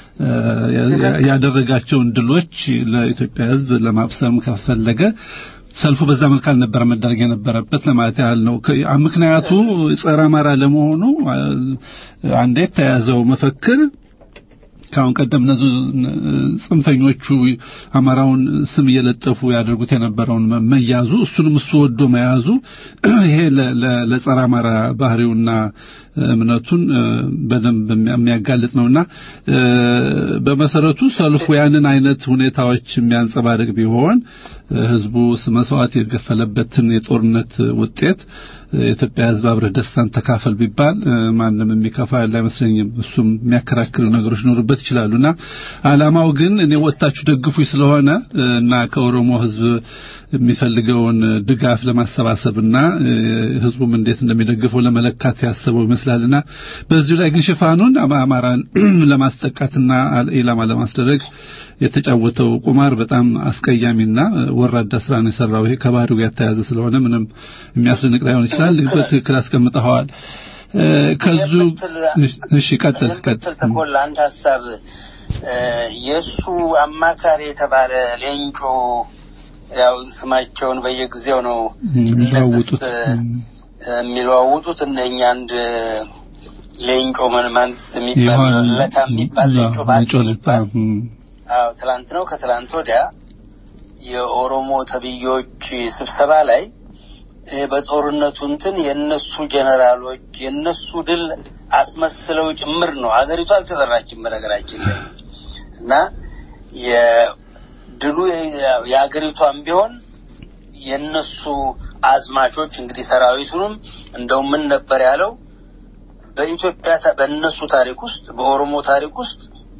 Speaker 4: ያደረጋቸውን ድሎች ለኢትዮጵያ ሕዝብ ለማብሰርም ከፈለገ ሰልፉ በዛ መልክ አልነበረ መደረግ የነበረበት ለማለት ያህል ነው። ምክንያቱ ጸረ አማራ ለመሆኑ አንዴ የተያዘው መፈክር ከአሁን ቀደም እነዚህ ጽንፈኞቹ አማራውን ስም እየለጠፉ ያደርጉት የነበረውን መያዙ እሱንም እሱ ወዶ መያዙ ይሄ ለጸረ አማራ ባህሪውና እምነቱን በደንብ የሚያጋልጥ ነውና በመሰረቱ ሰልፉ ያንን አይነት ሁኔታዎች የሚያንጸባርቅ ቢሆን ህዝቡ መስዋዕት የገፈለበትን የጦርነት ውጤት የኢትዮጵያ ህዝብ አብረህ ደስታን ተካፈል ቢባል ማንም የሚከፋ ያለ አይመስለኝም። እሱም የሚያከራክሩ ነገሮች ሊኖሩበት ይችላሉና አላማው ግን እኔ ወጣችሁ ደግፉኝ ስለሆነ እና ከኦሮሞ ህዝብ የሚፈልገውን ድጋፍ ለማሰባሰብና ህዝቡም እንዴት እንደሚደግፈው ለመለካት ያሰበው ይመስላልና በዚሁ ላይ ግን ሽፋኑን አማራን ለማስጠቃትና ኢላማ ለማስደረግ የተጫወተው ቁማር በጣም አስቀያሚና ወራዳ ስራ ነው የሰራው። ይሄ ከባህሪው ጋር የተያያዘ ስለሆነ ምንም የሚያስደንቅ ላይሆን ይችላል። በትክክል አስቀምጠኸዋል። ከዙ እሺ፣ ቀጥል ቀጥል።
Speaker 5: ተቆላ አንድ ሀሳብ የእሱ አማካሪ የተባለ ሌንጮ ያው ስማቸውን በየጊዜው ነው
Speaker 4: የሚለዋውጡት
Speaker 5: የሚለዋውጡት እነኛ አንድ ሌንጮ መንማንስ የሚባል ለታ የሚባል ሌንጮ ባል አዎ ትላንት ነው ከትላንት ወዲያ የኦሮሞ ተብዮች ስብሰባ ላይ በጦርነቱ እንትን የእነሱ ጀነራሎች የእነሱ ድል አስመስለው ጭምር ነው። ሀገሪቱ አልተጠራችም በነገራችን ላይ እና የድሉ የሀገሪቷን ቢሆን የእነሱ አዝማቾች እንግዲህ ሰራዊቱንም እንደው ምን ነበር ያለው በኢትዮጵያ ታ- በእነሱ ታሪክ ውስጥ በኦሮሞ ታሪክ ውስጥ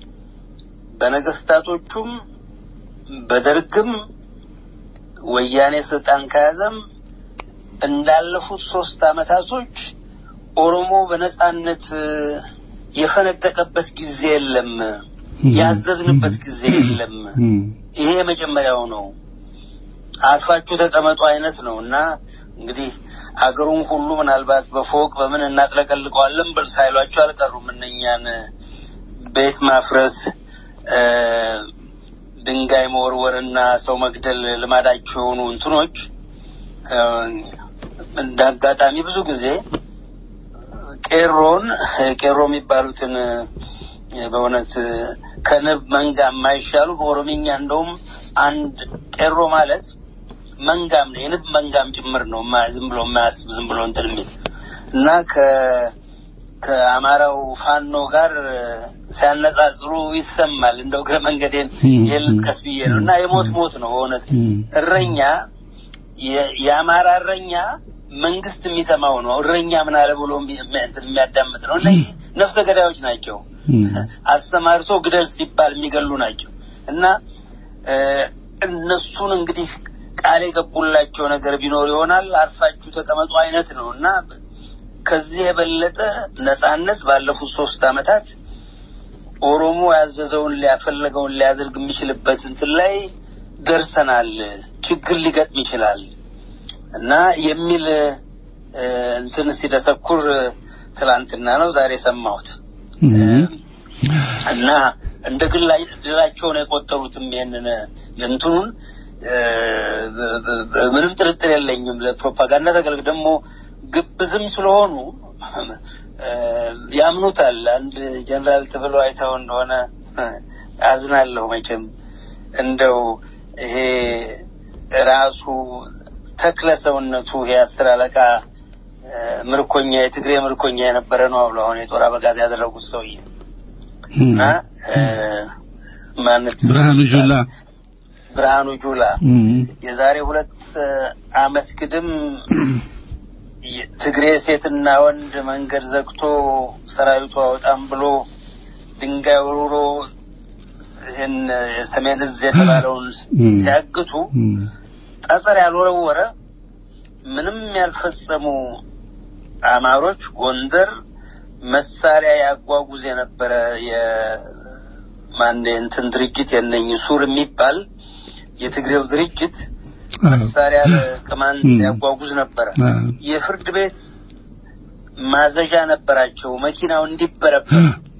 Speaker 5: በነገስታቶቹም በደርግም ወያኔ ስልጣን ከያዘም እንዳለፉት ሶስት አመታቶች ኦሮሞ በነጻነት እ፣ የፈነደቀበት ጊዜ የለም፣ ያዘዝንበት ጊዜ የለም። ይሄ የመጀመሪያው ነው። አርፋችሁ ተቀመጡ አይነት ነው እና እንግዲህ አገሩን ሁሉ ምናልባት በፎቅ በምን እናጥለቀልቀዋለን ብል ሳይሏቸው አልቀሩም። እነኛን ቤት ማፍረስ እ፣ ድንጋይ መወርወርና ሰው መግደል ልማዳቸው የሆኑ እንትኖች እ፣ እንደ አጋጣሚ ብዙ ጊዜ ቄሮን ቄሮ የሚባሉትን እ፣ በእውነት እ፣ ከንብ መንጋ የማይሻሉ በኦሮምኛ እንደውም አንድ ቄሮ ማለት መንጋም ነው የንብ መንጋም ጭምር ነው። ማ- ዝም ብሎ የማያስብ ዝም ብሎ እንትን የሚል እና ከ ከአማራው ፋኖ ጋር እ፣ ሲያነጻጽሩ ይሰማል። እንደው እግረ መንገዴን የልጥቀስ ብዬ ነው እና የሞት ሞት ነው በእውነት እረኛ የ- የአማራ እረኛ መንግስት የሚሰማው ነው። እረኛ ምን አለ ብሎ የሚ- እንትን የሚያዳምጥ ነው። እነዚህ ነፍሰ ገዳዮች ናቸው። አሰማርቶ ግደል ሲባል የሚገሉ ናቸው እና እ፣ እነሱን እንግዲህ ቃል የገቡላቸው ነገር ቢኖር ይሆናል አርፋችሁ ተቀመጡ አይነት ነው እና ከዚህ የበለጠ ነጻነት ባለፉት ሶስት አመታት ኦሮሞ ያዘዘውን ሊያፈለገውን ሊያደርግ የሚችልበት እንትን ላይ ደርሰናል። ችግር ሊገጥም ይችላል እና የሚል እ፣ እንትን ሲደሰኩር ትላንትና ነው ዛሬ ሰማሁት እና እንደ ግላ ድላቸው ነው የቆጠሩትም ይሄንን እንትኑን እ፣ በ- በ- በ- ምንም ጥርጥር የለኝም። ለፕሮፓጋንዳ ተገልግ ደግሞ ግብዝም ስለሆኑ እ፣ ያምኑታል። አንድ ጀነራል ተብሎ አይተው እንደሆነ አዝናለሁ መቼም እንደው ይሄ ራሱ ተክለ ሰውነቱ የአስር አለቃ እ፣ ምርኮኛ የትግሬ ምርኮኛ የነበረ ነው አብሎ አሁን የጦር አበጋዝ ያደረጉት ሰውዬ እና እ፣ ማነት
Speaker 4: ብርሃኑ ጁላ
Speaker 5: ብርሃኑ ጁላ የዛሬ ሁለት እ፣ አመት ግድም የ- ትግሬ ሴትና ወንድ መንገድ ዘግቶ ሰራዊቱ አወጣም ብሎ ድንጋይ ወርውሮ ይህን የሰሜን እዝ የተባለውን ሲያግቱ ጠጠር ያልወረወረ ምንም ያልፈጸሙ አማሮች ጎንደር መሳሪያ ያጓጉዝ የነበረ የማን እንትን ድርጅት የነኝ ሱር የሚባል የትግሬው ድርጅት መሳሪያ ለቅማንት ያጓጉዝ ነበረ። የፍርድ ቤት ማዘዣ ነበራቸው መኪናው እንዲበረበር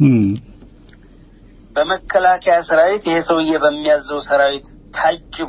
Speaker 5: በመከላከያ ሰራዊት ይሄ ሰውዬ በሚያዘው ሰራዊት ታጅቦ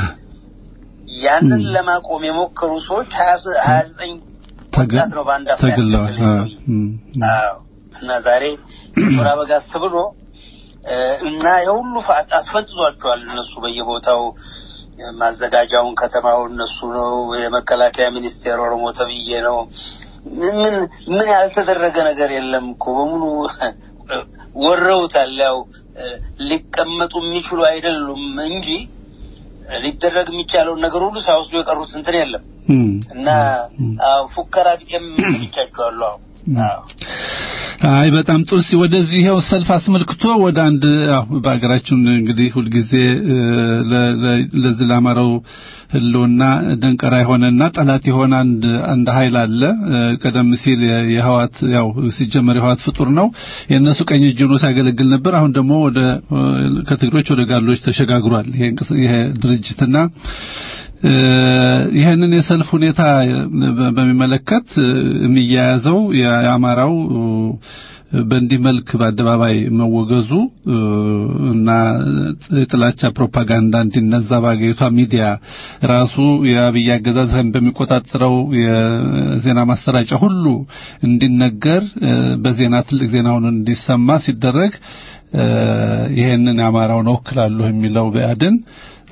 Speaker 5: ያንን ለማቆም የሞከሩ ሰዎች ሀያ ዘጠኝ ወጣት ነው በአንድ አፍታ
Speaker 4: ተገለዋል።
Speaker 5: ያስገደለ ይህ ሰውዬ። አዎ እና ዛሬ ጦር አበጋዝ ብሎ እ፣ እና የሁሉ ፋ- አስፈንጥዟቸዋል። እነሱ በየቦታው እ፣ ማዘጋጃውን ከተማው እነሱ ነው። የመከላከያ ሚኒስቴር ኦሮሞ ተብዬ ነው። ምን ምን ያልተደረገ ነገር የለም እኮ በሙሉ ወረውታል። ያው እ፣ ሊቀመጡ የሚችሉ አይደሉም እንጂ እ፣ ሊደረግ የሚቻለውን ነገር ሁሉ ሳይወስዱ የቀሩት እንትን የለም እና አዎ፣ ፉከራ ቢጤም ሰምቻቸዋለሁ። አዎ አዎ
Speaker 4: አይ በጣም ጥሩ። እስኪ ወደዚህ ይኸው ሰልፍ አስመልክቶ ወደ አንድ ያው በሀገራችን እንግዲህ ሁልጊዜ እ፣ ለ- ለ- ለዚህ ለአማራው ህልውና ደንቀራ የሆነና ጠላት የሆነ አንድ አንድ ኃይል አለ። እ፣ ቀደም ሲል የ- የህዋት ያው ሲጀመር የህዋት ፍጡር ነው የእነሱ ቀኝ እጅ ሆኖ ሲያገለግል ነበር። አሁን ደግሞ ወደ እ፣ ከትግሮች ወደ ጋሎች ተሸጋግሯል ይሄ እንቅስ- ይሄ ድርጅትና እ፣ ይህንን የሰልፍ ሁኔታ በ- በሚመለከት እ፣ የሚያያዘው የአማራው እ፣ በእንዲህ መልክ በአደባባይ መወገዙ እ፣ እና የጥላቻ ፕሮፓጋንዳ እንዲነዛ በአገሪቷ ሚዲያ ራሱ የአብይ አገዛዝ በሚቆጣጠረው የዜና ማሰራጫ ሁሉ እንዲነገር እ፣ በዜና ትልቅ ዜና ሆኖ እንዲሰማ ሲደረግ እ፣ ይሄንን የአማራውን እወክላለሁ የሚለው ብአዴን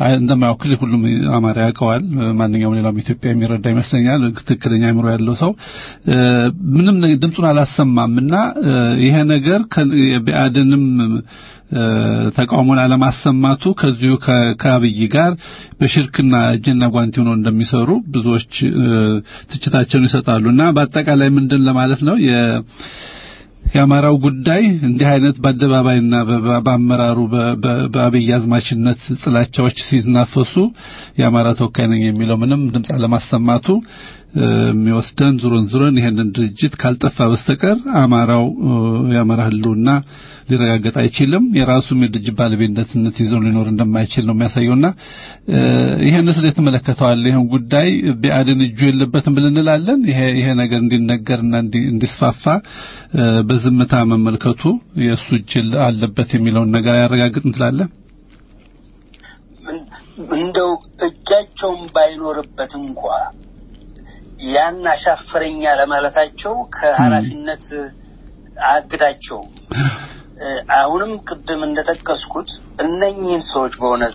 Speaker 4: እንደማያውክል ሁሉም አማራ ያውቀዋል። ማንኛውም ሌላውም ኢትዮጵያ የሚረዳ ይመስለኛል። ትክክለኛ አእምሮ ያለው ሰው ምንም ድምፁን አላሰማም እና ይሄ ነገር የብአዴንም ተቃውሞን አለማሰማቱ ከዚሁ ከአብይ ጋር በሽርክና እጅና ጓንቲ ሆነው እንደሚሰሩ ብዙዎች ትችታቸውን ይሰጣሉ እና በአጠቃላይ ምንድን ለማለት ነው የአማራው ጉዳይ እንዲህ አይነት በአደባባይና በአመራሩ በአብይ አዝማችነት ጥላቻዎች ሲናፈሱ የአማራ ተወካይ ነኝ የሚለው ምንም ድምፅ አለማሰማቱ የሚወስደን ዙሮን ዙሮን ይሄንን ድርጅት ካልጠፋ በስተቀር አማራው የአማራ ህልውና ሊረጋገጥ አይችልም። የራሱም የድርጅት ባለቤትነት ይዞ ሊኖር እንደማይችል ነው የሚያሳየውና ይሄን ስለ የተመለከተዋል ይሄን ጉዳይ ቢአድን እጁ የለበትም ብለን እንላለን። ይሄ ይሄ ነገር እንዲነገርና እንዲስፋፋ በዝምታ መመልከቱ የእሱ እጅ አለበት የሚለውን ነገር ያረጋግጥ እንትላለን።
Speaker 5: እንደው እጃቸውን ባይኖርበት እንኳ ያን አሻፈረኛ ለማለታቸው ከኃላፊነት አግዳቸው አሁንም ቅድም እንደጠቀስኩት እነኚህን ሰዎች በእውነት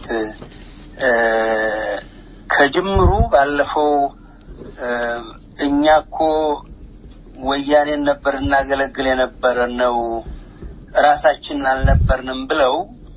Speaker 5: ከጅምሩ ባለፈው እኛ እኮ ወያኔን ነበር እናገለግል የነበረ ነው ራሳችንን አልነበርንም ብለው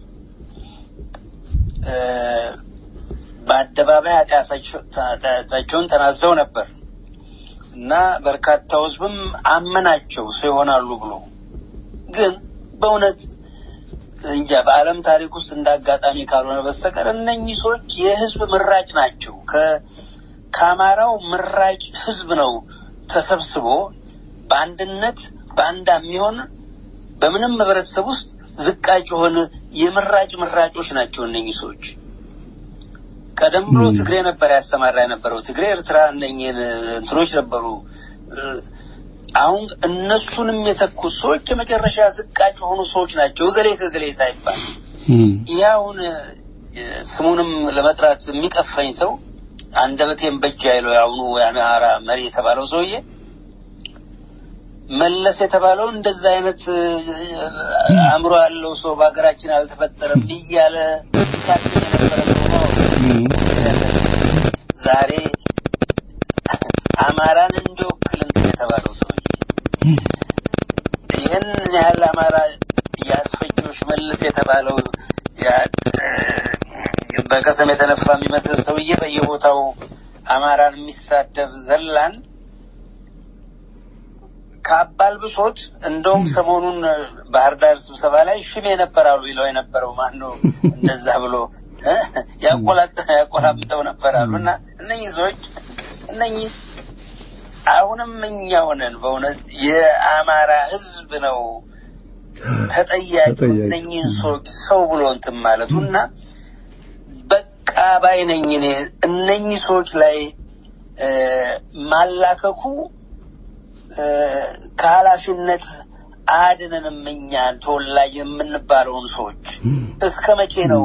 Speaker 5: በአደባባይ ኃጢአታቸውን ተናዘው ነበር እና በርካታ ህዝብም አመናቸው ሰው ይሆናሉ ብሎ ግን በእውነት እንጃ በዓለም ታሪክ ውስጥ እንደ አጋጣሚ ካልሆነ በስተቀር እነኚህ ሰዎች የህዝብ ምራጭ ናቸው። ከአማራው ምራጭ ህዝብ ነው ተሰብስቦ በአንድነት በአንድ የሚሆን በምንም ህብረተሰብ ውስጥ ዝቃጭ የሆነ የምራጭ ምራጮች ናቸው እነኚህ ሰዎች። ቀደም ብሎ ትግሬ ነበር ያሰማራ የነበረው ትግሬ፣ ኤርትራ እነኚህን እንትኖች ነበሩ። አሁን እነሱንም የተኩት ሰዎች የመጨረሻ ዝቃጭ የሆኑ ሰዎች ናቸው። እገሌ ከገሌ ሳይባል ይህ አሁን ስሙንም ለመጥራት የሚቀፈኝ ሰው አንደበቴን በእጅ አይለው የአሁኑ የአማራ መሪ የተባለው ሰውዬ መለስ የተባለው እንደዛ አይነት አእምሮ ያለው ሰው በሀገራችን አልተፈጠረም እያለ ታድግ የነበረ ሰው ዛሬ አማራን እንዲወክል የተባለው ሰውዬ ይህን ያህል አማራ ያስፈጆች መልስ የተባለው በቀሰም የተነፋ የሚመስል ሰውዬ በየቦታው አማራን የሚሳደብ ዘላን ከአባል ብሶት እንደውም ሰሞኑን ባህር ዳር ስብሰባ ላይ ሽሜ ነበራሉ ይለው የነበረው ማን ነው? እንደዛ ብሎ ያቆላምጠው ነበራሉ እና እነኚህ ሰዎች እነኚህ አሁንም እኛ ሆነን በእውነት የአማራ ሕዝብ ነው ተጠያቂ እነኚህን ሰዎች ሰው ብሎ እንትን ማለቱ እና በቃ ባይ ነኝ እኔ እነኚህ ሰዎች ላይ ማላከኩ ከኃላፊነት አድነንም እኛን ተወላጅ የምንባለውን ሰዎች እስከ መቼ ነው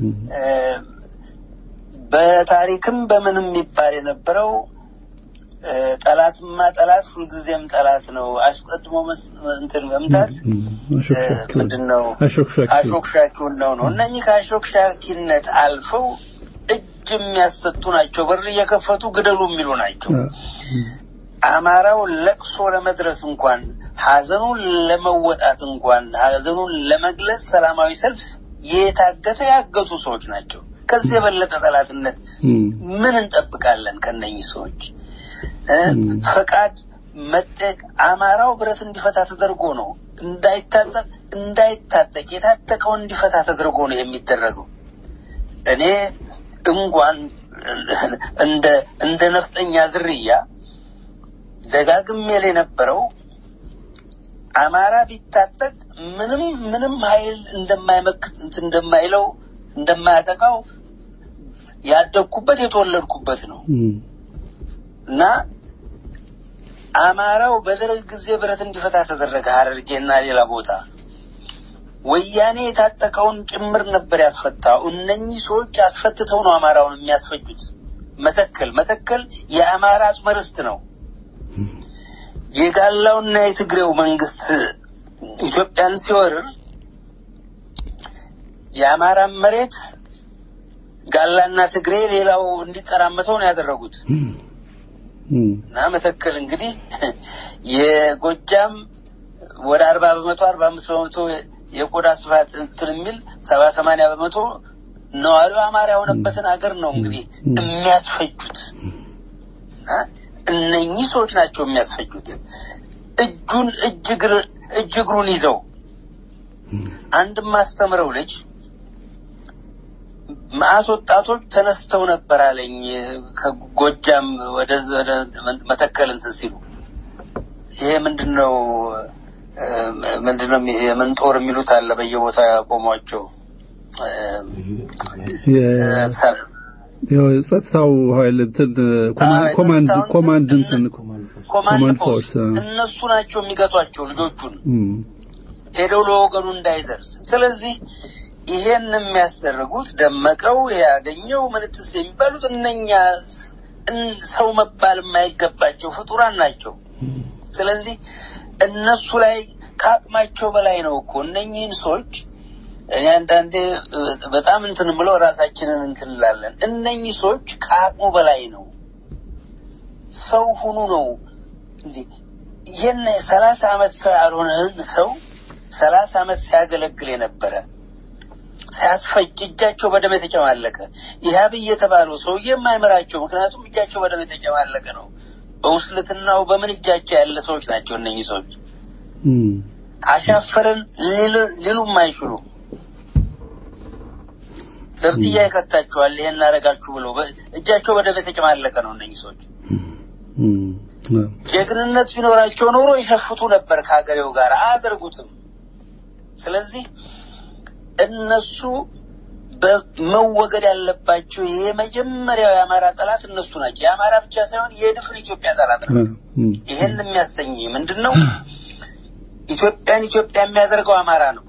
Speaker 5: በታሪክም በምንም የሚባል የነበረው ጠላትማ ጠላት ሁልጊዜም ጠላት ነው። አስቀድሞ እንትን መምታት ምንድን ነው? አሾክሻኪውን ነው ነው እነኚህ ከአሾክሻኪነት አልፈው እጅ የሚያሰጡ ናቸው። በር እየከፈቱ ግደሉ የሚሉ ናቸው። አማራው ለቅሶ ለመድረስ እንኳን ሀዘኑን ለመወጣት እንኳን ሀዘኑን ለመግለጽ ሰላማዊ ሰልፍ የታገተ ያገቱ ሰዎች ናቸው። ከዚህ የበለጠ ጠላትነት ምን እንጠብቃለን ከነኚህ ሰዎች? ፈቃድ መጠቅ አማራው ብረት እንዲፈታ ተደርጎ ነው እንዳይታጠቅ እንዳይታጠቅ የታጠቀው እንዲፈታ ተደርጎ ነው የሚደረገው። እኔ እንኳን እንደ እንደ ነፍጠኛ ዝርያ ደጋግሜ የነበረው አማራ ቢታጠቅ ምንም ምንም ኃይል እንደማይመክት እንትን እንደማይለው እንደማያጠቃው ያደግኩበት የተወለድኩበት ነው እና አማራው በደርግ ጊዜ ብረት እንዲፈታ ተደረገ። ሀረርጌና ሌላ ቦታ ወያኔ የታጠቀውን ጭምር ነበር ያስፈታው። እነኚህ ሰዎች አስፈትተው ነው አማራውን የሚያስፈጁት። መተከል መተከል የአማራ አጽመ ርስት ነው። የጋላውና የትግሬው መንግስት ኢትዮጵያን ሲወርር የአማራን መሬት ጋላና ትግሬ ሌላው እንዲጠራመተው ነው ያደረጉት እና መተከል እንግዲህ የጎጃም ወደ አርባ በመቶ አርባ አምስት በመቶ የቆዳ ስፋት እንትን የሚል ሰባ ሰማንያ በመቶ ነዋሪው አማራ የሆነበትን ሀገር ነው እንግዲህ የሚያስፈጁት እና እነኚህ ሰዎች ናቸው የሚያስፈጁት እጁን እጅ እግር እጅ እግሩን ይዘው አንድ ማስተምረው ልጅ መዓት ወጣቶች ተነስተው ነበር አለኝ ከጎጃም ወደ ወደ መተከል እንትን ሲሉ ይሄ ምንድን ነው ምንድን ነው የምን ጦር የሚሉት አለ በየቦታ ያቆሟቸው
Speaker 4: የጸጥታው ኃይል እንትን ኮማንድ ኮማንድ እንትን
Speaker 5: ኮማንድ ፖስት እነሱ ናቸው የሚገቷቸው ልጆቹን ሄደው ለወገኑ እንዳይደርስ ስለዚህ ይሄን የሚያስደርጉት ደመቀው ያገኘው ምንትስ የሚባሉት እነኛ ሰው መባል የማይገባቸው ፍጡራን ናቸው ስለዚህ እነሱ ላይ ከአቅማቸው በላይ ነው እኮ እነኚህን ሰዎች እኔ አንዳንዴ በጣም እንትን ብለው ራሳችንን እንትን እንላለን እነኚህ ሰዎች ከአቅሙ በላይ ነው ሰው ሁኑ ነው እንዴ ይህን ሰላሳ አመት ሰው ያልሆነ ሰው ሰላሳ አመት ሲያገለግል የነበረ ሲያስፈጅ እጃቸው በደም የተጨማለቀ ይህ አብይ የተባለው ሰውዬ የማይመራቸው ምክንያቱም እጃቸው በደም የተጨማለቀ ነው በውስልትናው በምን እጃቸው ያለ ሰዎች ናቸው እነኚህ ሰዎች አሻፈረን ሊሉም አይችሉም ዘብጥያ ይከታችኋል ይሄን እናደርጋችሁ ብለው እጃቸው በደም የተጨማለቀ ነው እነኚህ ሰዎች ጀግንነት ቢኖራቸው ኖሮ ይሸፍቱ ነበር ከሀገሬው ጋር አያደርጉትም ስለዚህ እነሱ በመወገድ ያለባቸው የመጀመሪያው የአማራ ጠላት እነሱ ናቸው የአማራ ብቻ ሳይሆን የድፍን ኢትዮጵያ ጠላት ነው ይህን የሚያሰኝ ምንድን ነው ኢትዮጵያን ኢትዮጵያ የሚያደርገው አማራ ነው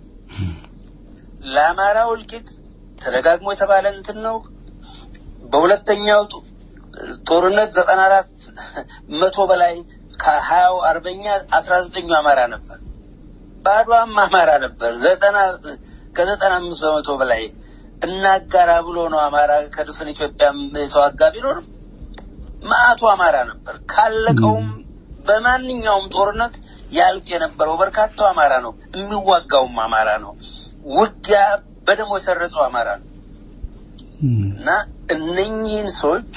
Speaker 5: ለአማራ እልቂት ተደጋግሞ የተባለ እንትን ነው በሁለተኛው ጦርነት ዘጠና አራት መቶ በላይ ከሀያው አርበኛ አስራ ዘጠኙ አማራ ነበር ባዷም አማራ ነበር ዘጠና ከዘጠና አምስት በመቶ በላይ እናጋራ ብሎ ነው አማራ ከድፍን ኢትዮጵያም የተዋጋ ቢኖርም ማአቱ አማራ ነበር ካለቀውም በማንኛውም ጦርነት ያልቅ የነበረው በርካታው አማራ ነው የሚዋጋውም አማራ ነው ውጊያ በደሞ የሰረጸው አማራ ነው እና እነኚህን ሰዎች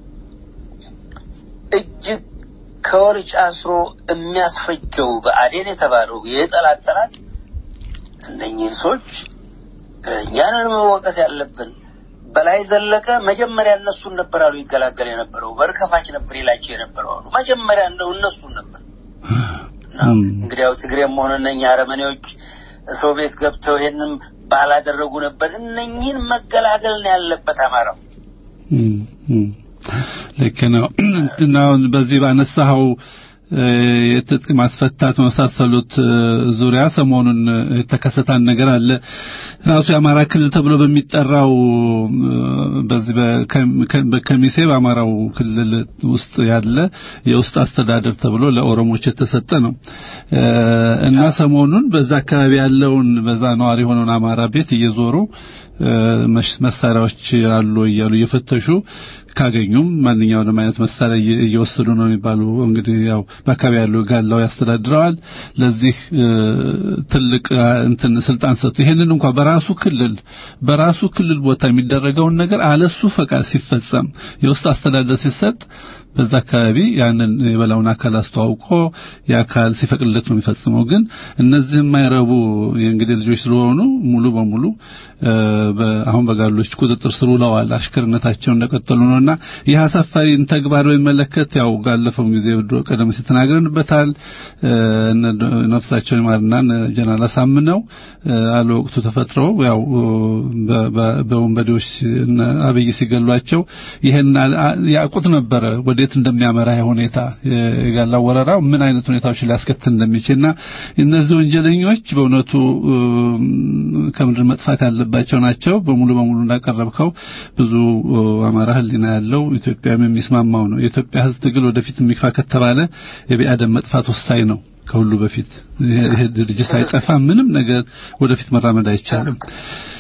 Speaker 5: እጅግ ከወርጭ አስሮ የሚያስፈጀው በአዴን የተባለው የጠላት ጠላት እነኚህን ሰዎች እኛንን መወቀስ ያለብን በላይ ዘለቀ መጀመሪያ እነሱን ነበር አሉ ይገላገል የነበረው በርከፋች ነበር ይላቸው የነበረው አሉ መጀመሪያ እንደው እነሱን ነበር እንግዲያው ትግሬም ሆነ እነኛ አረመኔዎች ሰው ቤት ገብተው ይሄንም ባላደረጉ ነበር እነኚህን መገላገል ነው ያለበት አማራው
Speaker 4: ልክ ነው እና በዚህ ባነሳኸው የትጥቅ ማስፈታት መሳሰሉት ዙሪያ ሰሞኑን የተከሰታን ነገር አለ ራሱ የአማራ ክልል ተብሎ በሚጠራው በዚህ በከሚሴ በአማራው ክልል ውስጥ ያለ የውስጥ አስተዳደር ተብሎ ለኦሮሞች የተሰጠ ነው እና ሰሞኑን በዛ አካባቢ ያለውን በዛ ነዋሪ የሆነውን አማራ ቤት እየዞሩ መሳሪያዎች አሉ እያሉ እየፈተሹ ካገኙም ማንኛውንም አይነት መሳሪያ እየወሰዱ ነው የሚባሉ እንግዲህ ያው በአካባቢ ያሉ ጋላው ያስተዳድረዋል ለዚህ ትልቅ እንትን ስልጣን ሰጡ ይሄንን እንኳን በራሱ ክልል በራሱ ክልል ቦታ የሚደረገውን ነገር አለሱ ፈቃድ ሲፈጸም የውስጥ አስተዳደር ሲሰጥ በዛ አካባቢ ያንን የበላውን አካል አስተዋውቆ የአካል ሲፈቅድለት ነው የሚፈጽመው ግን እነዚህ የማይረቡ የእንግዲህ ልጆች ስለሆኑ ሙሉ በሙሉ አሁን በጋሎች ቁጥጥር ስር ውለዋል አሽከርነታቸው እንደቀጠሉ ነውና ይህ አሳፋሪን ተግባር በሚመለከት ያው ጋለፈው ጊዜ ቀደም ሲል ተናግረንበታል ነፍሳቸውን ይማርና ጀነራል አሳምነው አለ ወቅቱ ተፈጥረው ያው በወንበዴዎች አብይ ሲገሏቸው ይሄን ያውቁት ነበረ ወዴት እንደሚያመራ ሁኔታ የጋላ ወረራ ምን አይነት ሁኔታዎች ሊያስከትል እንደሚችልና እነዚህ ወንጀለኞች በእውነቱ ከምድር መጥፋት ያለባቸው ናቸው በሙሉ በሙሉ እንዳቀረብከው ብዙ አማራ ህሊና ያለው ኢትዮጵያም የሚስማማው ነው የኢትዮጵያ ህዝብ ትግል ወደፊት የሚግፋ ከተባለ የቢአደም መጥፋት ወሳኝ ነው ከሁሉ በፊት ይሄ ድርጅት አይጠፋ ምንም ነገር ወደፊት መራመድ አይቻልም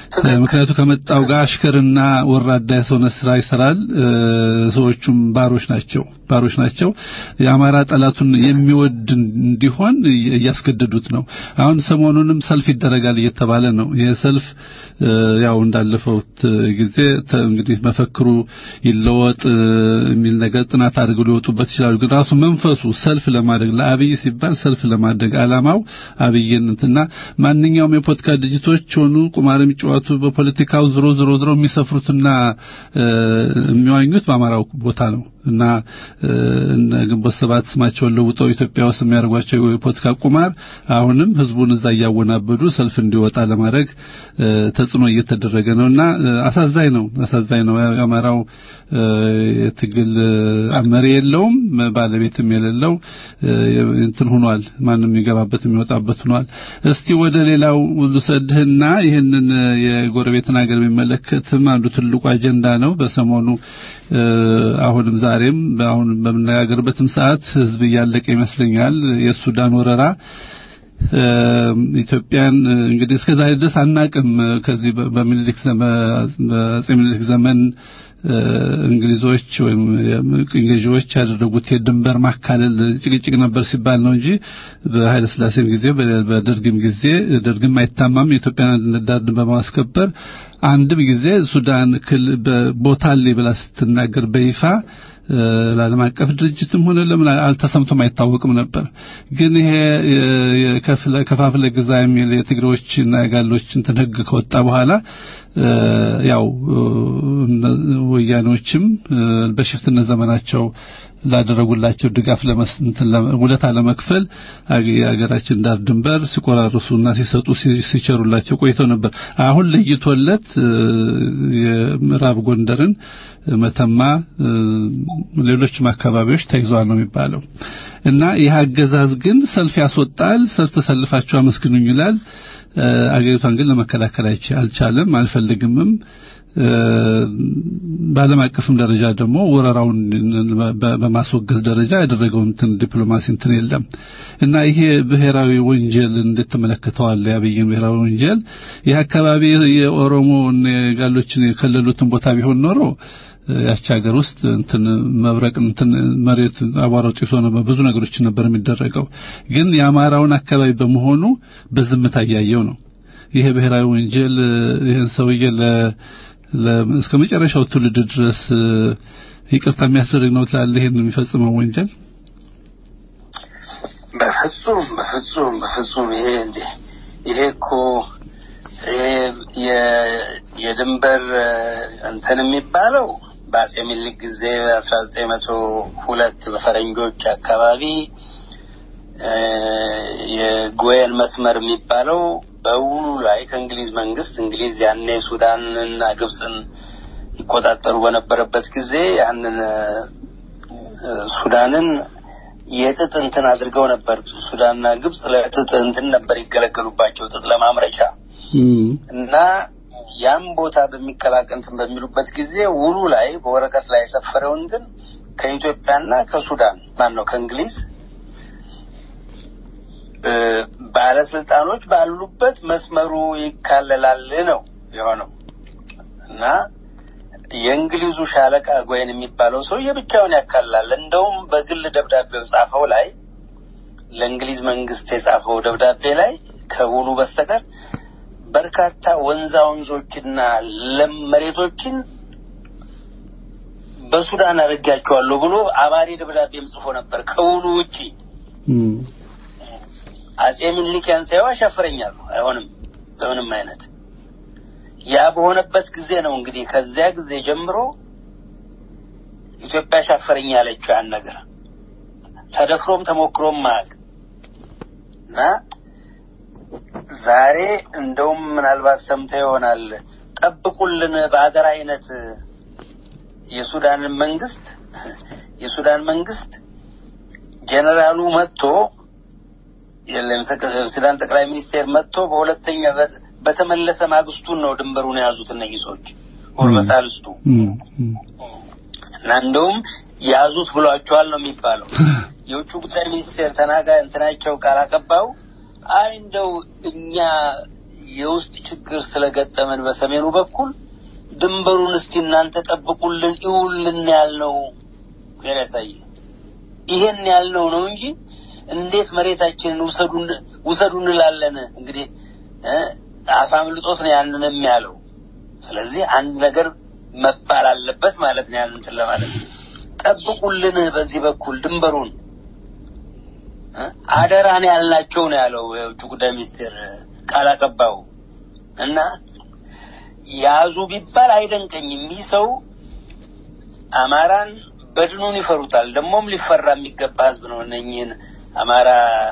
Speaker 4: ምክንያቱ ከመጣው ጋር አሽከርና ወራዳ የሰውነት ስራ ይሰራል። ሰዎቹም ባሮች ናቸው ባሮች ናቸው። የአማራ ጠላቱን የሚወድ እንዲሆን እያስገደዱት ነው። አሁን ሰሞኑንም ሰልፍ ይደረጋል እየተባለ ነው። ይህ ሰልፍ ያው እንዳለፈው ጊዜ እንግዲህ መፈክሩ ይለወጥ የሚል ነገር ጥናት አድርገው ሊወጡበት ይችላሉ። ግን ራሱ መንፈሱ ሰልፍ ለማድረግ ለአብይ ሲባል ሰልፍ ለማድረግ አላማው አብይን እንትና ማንኛውም የፖለቲካ ድርጅቶች ሆኑ ቁማር የሚጫወቱ በፖለቲካው ዝሮ ዝሮ ዝሮ የሚሰፍሩትና የሚዋኙት በአማራው ቦታ ነው እና እነ ግንቦት ሰባት ስማቸውን ለውጠው ኢትዮጵያ ውስጥ የሚያደርጓቸው የፖለቲካ ቁማር አሁንም ህዝቡን እዛ እያወናበዱ ሰልፍ እንዲወጣ ለማድረግ ተጽዕኖ እየተደረገ ነውና አሳዛኝ ነው አሳዛኝ ነው የአማራው የትግል መሪ የለውም ባለቤትም የሌለው እንትን ሆኗል ማንም የሚገባበት የሚወጣበት ሆኗል እስቲ ወደ ሌላው ልውሰድህና ይህንን የጎረቤትን ሀገር የሚመለከትም አንዱ ትልቁ አጀንዳ ነው በሰሞኑ አሁንም ዛሬም አሁን በምነጋገርበትም ሰዓት ህዝብ እያለቀ ይመስለኛል የሱዳን ወረራ ኢትዮጵያን እንግዲህ እስከ ዛሬ ድረስ አናቅም ከዚህ በሚኒሊክ በአጼ ሚኒሊክ ዘመን እንግሊዞች ወይም ቅኝ ገዢዎች ያደረጉት የድንበር ማካለል ጭቅጭቅ ነበር ሲባል ነው እንጂ በኃይለ ስላሴም ጊዜ በደርግም ጊዜ ደርግም አይታማም የኢትዮጵያን አንድነት ዳር ድንበር በማስከበር አንድም ጊዜ ሱዳን ክል ቦታሌ ብላ ስትናገር በይፋ ለዓለም አቀፍ ድርጅትም ሆነ ለምን አልተሰምቶም አይታወቅም ነበር። ግን ይሄ ከፋፍለ ግዛ የሚል የትግሬዎችና የጋሎች እንትን ህግ ከወጣ በኋላ ያው ወያኔዎችም በሽፍትነት ዘመናቸው ላደረጉላቸው ድጋፍ ውለታ ለመክፈል የሀገራችን ዳር ድንበር ሲቆራርሱና ሲሰጡ ሲቸሩላቸው ቆይተው ነበር። አሁን ለይቶለት የምዕራብ ጎንደርን መተማ፣ ሌሎችም አካባቢዎች ተይዟል ነው የሚባለው እና ይህ አገዛዝ ግን ሰልፍ ያስወጣል። ሰልፍ ተሰልፋችሁ አመስግኑኝ ይላል። አገሪቷን ግን ለመከላከል አልቻለም፣ አልፈልግምም። በዓለም አቀፍም ደረጃ ደግሞ ወረራውን በማስወገዝ ደረጃ ያደረገው እንትን ዲፕሎማሲ እንትን የለም እና ይሄ ብሔራዊ ወንጀል እንዴት ተመለከተዋል? የአብይን ብሔራዊ ወንጀል ይህ አካባቢ የኦሮሞ ጋሎችን የከለሉትን ቦታ ቢሆን ኖሮ ያቺ ሀገር ውስጥ እንትን መብረቅ እንትን መሬት አቧራው ጢሶ ነው ብዙ ነገሮች ነበር የሚደረገው። ግን የአማራውን አካባቢ በመሆኑ በዝምታ እያየው ነው። ይሄ ብሔራዊ ወንጀል ይህን ሰውዬ እስከ መጨረሻው ትውልድ ድረስ ይቅርታ የሚያስደርግ ነው ትላለህ? ይሄን የሚፈጽመው ወንጀል
Speaker 5: በፍጹም በፍጹም በፍጹም ይሄ እንዴ ይሄ እኮ የድንበር እንትን የሚባለው በአጼ ምኒልክ ጊዜ አስራ ዘጠኝ መቶ ሁለት በፈረንጆች አካባቢ የጎየን መስመር የሚባለው በውሉ ላይ ከእንግሊዝ መንግስት እንግሊዝ ያኔ ሱዳንና ግብፅን ይቆጣጠሩ በነበረበት ጊዜ ያንን ሱዳንን የጥጥ እንትን አድርገው ነበር። ሱዳንና ግብፅ ለጥጥ እንትን ነበር ይገለገሉባቸው ጥጥ ለማምረቻ እና ያም ቦታ በሚቀላቀል እንትን በሚሉበት ጊዜ ውሉ ላይ በወረቀት ላይ የሰፈረው እንትን ከኢትዮጵያና ከሱዳን ማን ነው ከእንግሊዝ ባለስልጣኖች ባሉበት መስመሩ ይካለላል ነው የሆነው እና የእንግሊዙ ሻለቃ ጎይን የሚባለው ሰው የብቻውን ያካልላል። እንደውም በግል ደብዳቤው ጻፈው ላይ ለእንግሊዝ መንግስት የጻፈው ደብዳቤ ላይ ከውሉ በስተቀር በርካታ ወንዛ ወንዞችና ለም መሬቶችን በሱዳን አድርጋቸዋለሁ ብሎ አባሪ ደብዳቤም ጽፎ ነበር ከውሉ ውጪ። አጼ ምኒልክ ያን ሳይው አሻፈረኛሉ። አይሆንም በምንም አይነት ያ በሆነበት ጊዜ ነው እንግዲህ ከዚያ ጊዜ ጀምሮ ኢትዮጵያ አሻፈረኝ ያለችው ያን ነገር ተደፍሮም ተሞክሮም ማያውቅ እና ዛሬ እንደውም ምናልባት ሰምተ ይሆናል ጠብቁልን በአገር አይነት የሱዳንን መንግስት የሱዳን መንግስት ጀነራሉ መጥቶ የሱዳን ጠቅላይ ሚኒስቴር መጥቶ በሁለተኛ በተመለሰ ማግስቱን ነው ድንበሩን የያዙት እነዚህ ሰዎች ወር በሳልስቱ እና እንደውም ያዙት ብሏቸዋል ነው የሚባለው። የውጭ ጉዳይ ሚኒስቴር ተናጋ እንትናቸው ቃል አቀባዩ አይ እንደው እኛ የውስጥ ችግር ስለገጠመን በሰሜኑ በኩል ድንበሩን እስቲ እናንተ ጠብቁልን ይውልን ያልነው ዜና ያሳየ ይሄን ያልነው ነው እንጂ እንዴት መሬታችንን ውሰዱን ውሰዱ እንላለን። እንግዲህ አሳምልጦት ነው ያንንም ያለው። ስለዚህ አንድ ነገር መባል አለበት ማለት ነው። ያንን እንትን ለማለት ጠብቁልን፣ በዚህ በኩል ድንበሩን አደራን ያልናቸው ነው ያለው የውጭ ጉዳይ ሚኒስቴር ቃል አቀባዩ እና ያዙ ቢባል አይደንቀኝም። ይህ ሰው አማራን በድኑን ይፈሩታል። ደግሞም ሊፈራ የሚገባ ህዝብ ነው። እነኝህን አማራ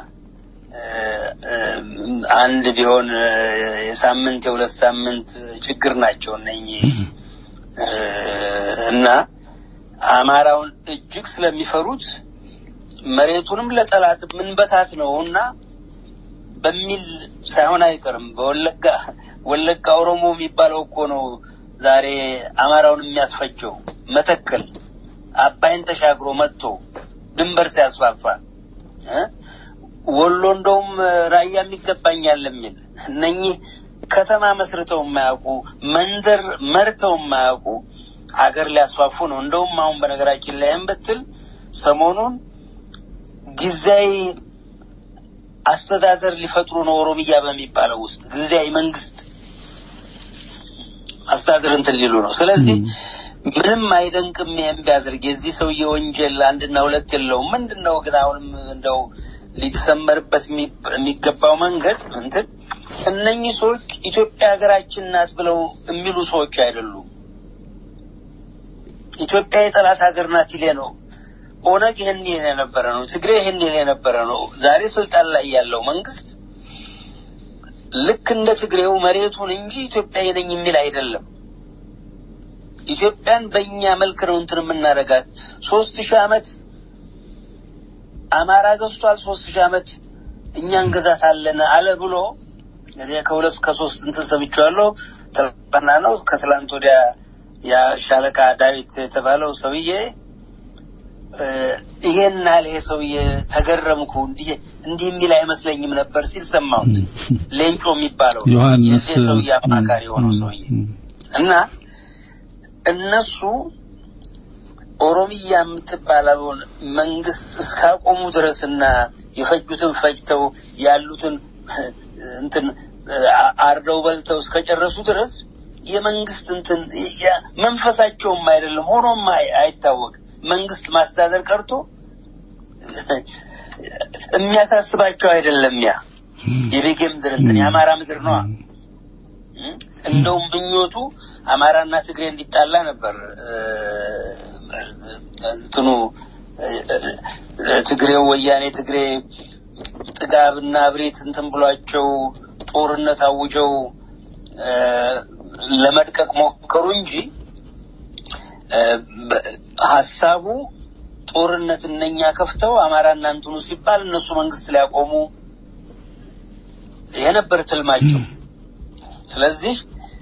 Speaker 5: አንድ ቢሆን የሳምንት የሁለት ሳምንት ችግር ናቸው እነኝህ እና አማራውን እጅግ ስለሚፈሩት መሬቱንም ለጠላት ምንበታት ነው እና በሚል ሳይሆን አይቀርም። በወለጋ ወለጋ ኦሮሞ የሚባለው እኮ ነው ዛሬ አማራውን የሚያስፈጀው። መተከል አባይን ተሻግሮ መጥቶ ድንበር ሲያስፋፋ ወሎ እንደውም ራያ የሚገባኛል የሚል እነኚህ ከተማ መስርተው የማያውቁ መንደር መርተው የማያውቁ አገር ሊያስፋፉ ነው። እንደውም አሁን በነገራችን ላይም ብትል ሰሞኑን ጊዜያዊ አስተዳደር ሊፈጥሩ ነው። ኦሮሚያ በሚባለው ውስጥ ጊዜያዊ መንግስት አስተዳደር እንትን ሊሉ ነው። ስለዚህ ምንም አይደንቅም ይሄን ቢያደርግ። የዚህ ሰውዬ ወንጀል አንድና ሁለት የለውም። ምንድን ነው ግን አሁንም እንደው ሊሰመርበት የሚገባው መንገድ እንትን እነኚህ ሰዎች ኢትዮጵያ ሀገራችን ናት ብለው የሚሉ ሰዎች አይደሉም። ኢትዮጵያ የጠላት ሀገር ናት ይሌ ነው። ኦነግ ይህን ይል የነበረ ነው። ትግሬ ይህን ይል የነበረ ነው። ዛሬ ስልጣን ላይ ያለው መንግስት ልክ እንደ ትግሬው መሬቱን እንጂ ኢትዮጵያ ነኝ የሚል አይደለም። ኢትዮጵያን በእኛ መልክ ነው እንትን የምናደርጋት። ሶስት ሺህ ዓመት አማራ ገዝቷል። ሶስት ሺህ ዓመት እኛ እንገዛታለን አለ ብሎ እንግዲህ ከሁለት ከሶስት እንትን ሰምቼዋለሁ። ትላንትና ነው ከትላንት ወዲያ ያ ሻለቃ ዳዊት የተባለው ሰውዬ ይሄን ያህል ይሄ ሰውዬ ተገረምኩ፣ እንዲህ እንዲህ የሚል አይመስለኝም ነበር ሲል ሰማሁት። ሌንጮ የሚባለው
Speaker 4: ዮሐንስ
Speaker 5: የዚህ ሰውዬ አማካሪ የሆነው ሰውዬ እና እነሱ ኦሮሚያ የምትባለውን መንግስት እስካቆሙ ድረስና የፈጁትን ፈጅተው ያሉትን እንትን አርደው በልተው እስከጨረሱ ድረስ የመንግስት እንትን መንፈሳቸውም አይደለም ሆኖም አይታወቅም። መንግስት ማስተዳደር ቀርቶ የሚያሳስባቸው አይደለም። ያ የቤጌ ምድር እንትን የአማራ ምድር ነዋ። እንደውም ምኞቱ አማራና ትግሬ እንዲጣላ ነበር። እንትኑ ትግሬው ወያኔ ትግሬ ጥጋብና እብሪት እንትን ብሏቸው ጦርነት አውጀው ለመድቀቅ ሞከሩ እንጂ ሀሳቡ ጦርነት እነኛ ከፍተው አማራና እንትኑ ሲባል እነሱ መንግስት ሊያቆሙ የነበር ትልማቸው። ስለዚህ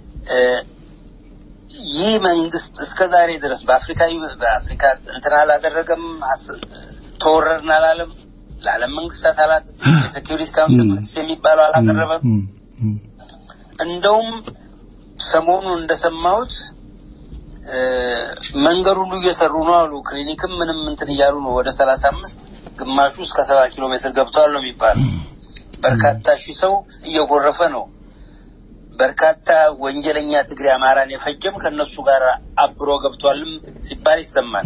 Speaker 5: ይህ መንግስት እስከ ዛሬ ድረስ በአፍሪካ በአፍሪካ እንትን አላደረገም፣ ተወረርን አላለም፣ ለዓለም መንግስታት አላ የሴኪሪቲ ካውንስል የሚባለው አላቀረበም። እንደውም ሰሞኑን እንደሰማሁት መንገድ ሁሉ እየሰሩ ነው አሉ። ክሊኒክም ምንም እንትን እያሉ ነው። ወደ ሰላሳ አምስት ግማሹ እስከ ሰባ ኪሎ ሜትር ገብተዋል ነው የሚባለው። በርካታ ሺህ ሰው እየጎረፈ ነው። በርካታ ወንጀለኛ ትግሬ አማራን የፈጀም ከነሱ ጋር አብሮ ገብቷልም ሲባል ይሰማል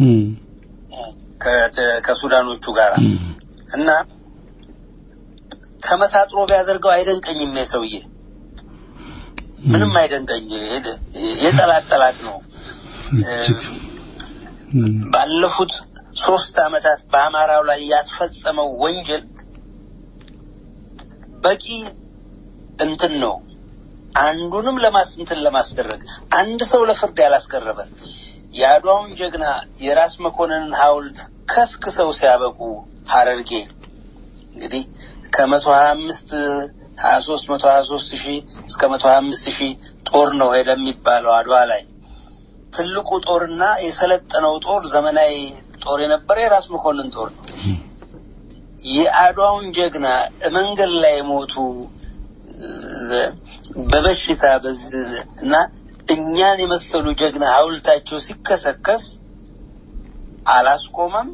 Speaker 5: ከሱዳኖቹ ጋር እና ተመሳጥሮ ቢያደርገው አይደንቀኝም። የሰውዬ ምንም አይደንቀኝ። የጠላት ጠላት ነው። ባለፉት ሶስት አመታት በአማራው ላይ ያስፈጸመው ወንጀል በቂ እንትን ነው። አንዱንም ለማስንትን ለማስደረግ አንድ ሰው ለፍርድ ያላስቀረበ የአድዋውን ጀግና የራስ መኮንንን ሐውልት ከስክሰው ሲያበቁ ሀረርጌ እንግዲህ ከመቶ ሀያ አምስት ሀያ ሶስት መቶ ሀያ ሶስት ሺህ እስከ መቶ ሀያ አምስት ሺህ ጦር ነው ሄደ የሚባለው አድዋ ላይ ትልቁ ጦርና የሰለጠነው ጦር ዘመናዊ ጦር የነበረ የራስ መኮንን ጦር ነው። የአድዋውን ጀግና መንገድ ላይ የሞቱ በበሽታ በዚህ እና እኛን የመሰሉ ጀግና ሐውልታቸው ሲከሰከስ አላስቆመም፣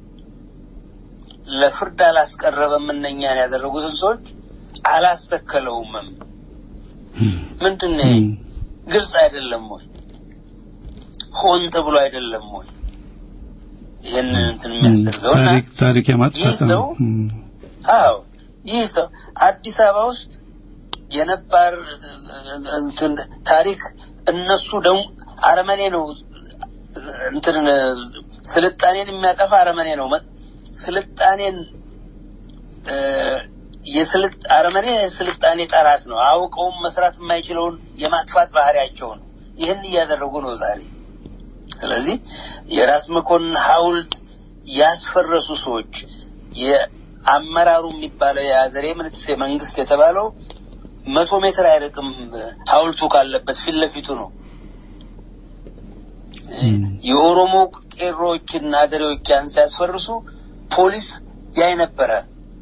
Speaker 5: ለፍርድ አላስቀረበም። እነኛን ያደረጉትን ሰዎች አላስተከለውምም። ምንድን ነው ይሄ? ግልጽ አይደለም ወይ? ሆን ተብሎ አይደለም ወይ? ይህንን እንትን የሚያስደርገው እና
Speaker 4: ታሪክ ታሪክ
Speaker 5: ይህ
Speaker 4: የማጥፋት
Speaker 5: ሰው
Speaker 4: ነው። እም፣
Speaker 5: አዎ ይህ ሰው አዲስ አበባ ውስጥ የነባር እንትን ታሪክ እነሱ ደግሞ አረመኔ ነው እንትን ስልጣኔን የሚያጠፋ አረመኔ ነው። መ- ስልጣኔን እ፣ የስልጥ አረመኔ የስልጣኔ ጠላት ነው። አውቀውም መስራት የማይችለውን የማጥፋት ባህሪያቸው ነው። ይህን እያደረጉ ነው ዛሬ። ስለዚህ የራስ መኮንን ሐውልት ያስፈረሱ ሰዎች የአመራሩ የሚባለው የአገሬ ምንትሴ መንግስት የተባለው መቶ ሜትር አይርቅም ሐውልቱ ካለበት ፊት ለፊቱ ነው። የኦሮሞ ቄሮዎችና አገሬዎች ያን ሲያስፈርሱ ፖሊስ ያይ ነበረ።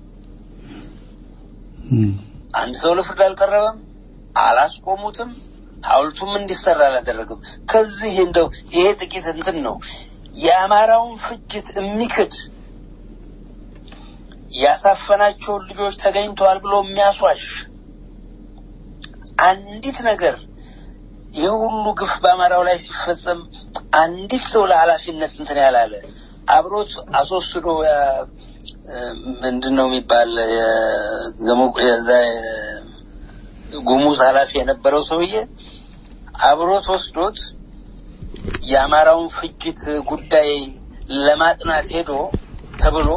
Speaker 4: እም፣
Speaker 5: አንድ ሰው ለፍርድ አልቀረበም፣ አላስቆሙትም፣ ሐውልቱም እንዲሰራ አላደረግም። ከዚህ እንደው ይሄ ጥቂት እንትን ነው። የአማራውን ፍጅት የሚክድ ያሳፈናቸውን ልጆች ተገኝተዋል ብሎ የሚያስዋሽ አንዲት ነገር ይህ ሁሉ ግፍ በአማራው ላይ ሲፈጸም አንዲት ሰው ለኃላፊነት እንትን ያላለ አብሮት አስወስዶ ያ- ምንድን ነው የሚባል የገሞ- የዛ ጉሙዝ ኃላፊ የነበረው ሰውዬ አብሮት ወስዶት የአማራውን ፍጅት ጉዳይ ለማጥናት ሄዶ ተብሎ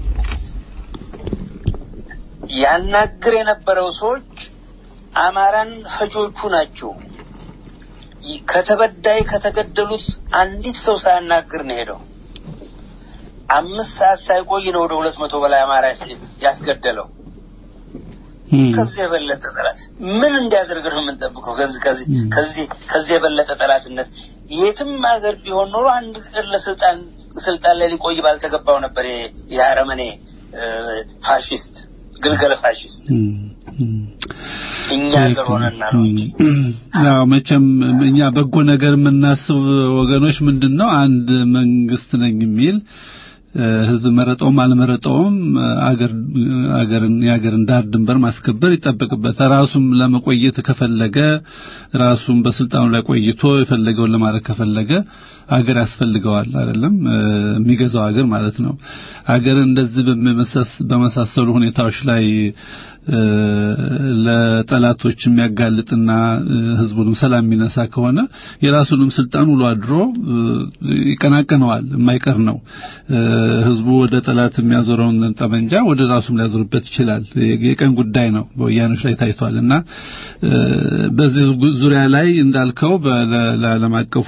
Speaker 5: ያናግር የነበረው ሰዎች አማራን ፈጆቹ ናቸው። ይ- ከተበዳይ ከተገደሉት አንዲት ሰው ሳያናግር ነው ሄደው። አምስት ሰዓት ሳይቆይ ነው ወደ ሁለት መቶ በላይ አማራ ያስ- ያስገደለው።
Speaker 4: እም፣
Speaker 5: ከዚህ የበለጠ ጠላት ምን እንዲያደርግ ነው የምንጠብቀው? ከዚህ ከዚህ ከዚህ ከዚህ የበለጠ ጠላትነት የትም ሀገር ቢሆን ኖሮ አንድ ቀን ለስልጣን ስልጣን ላይ ሊቆይ ባልተገባው ነበር። ይሄ የአረመኔ እ፣ ፋሽስት ግልገል ፋሽስት
Speaker 4: እም፣ እም።
Speaker 5: እኛ ሀገር ሆነና ነው እንጂ
Speaker 4: ያው መቼም እኛ በጎ ነገር የምናስብ ወገኖች ምንድን ነው አንድ መንግስት ነኝ የሚል እ፣ ህዝብ መረጠውም አልመረጠውም እ፣ አገር አገርን የአገርን ዳር ድንበር ማስከበር ይጠበቅበታል። ራሱም ለመቆየት ከፈለገ ራሱም በስልጣኑ ላይ ቆይቶ የፈለገውን ለማድረግ ከፈለገ አገር ያስፈልገዋል አይደለም እ፣ የሚገዛው አገር ማለት ነው። አገርን እንደዚህ በመመሳስ- በመሳሰሉ ሁኔታዎች ላይ እ፣ ለጠላቶች የሚያጋልጥና እ፣ ህዝቡንም ሰላም የሚነሳ ከሆነ የራሱንም ስልጣን ውሎ አድሮ እ፣ ይቀናቀነዋል፣ የማይቀር ነው። እ፣ ህዝቡ ወደ ጠላት የሚያዞረውን ጠመንጃ ወደ ራሱም ሊያዞርበት ይችላል። የ- የቀን ጉዳይ ነው። በወያኖች ላይ ታይቷል እና እ፣ በዚህ ጉ- ዙሪያ ላይ እንዳልከው በለ- ለዓለም አቀፉ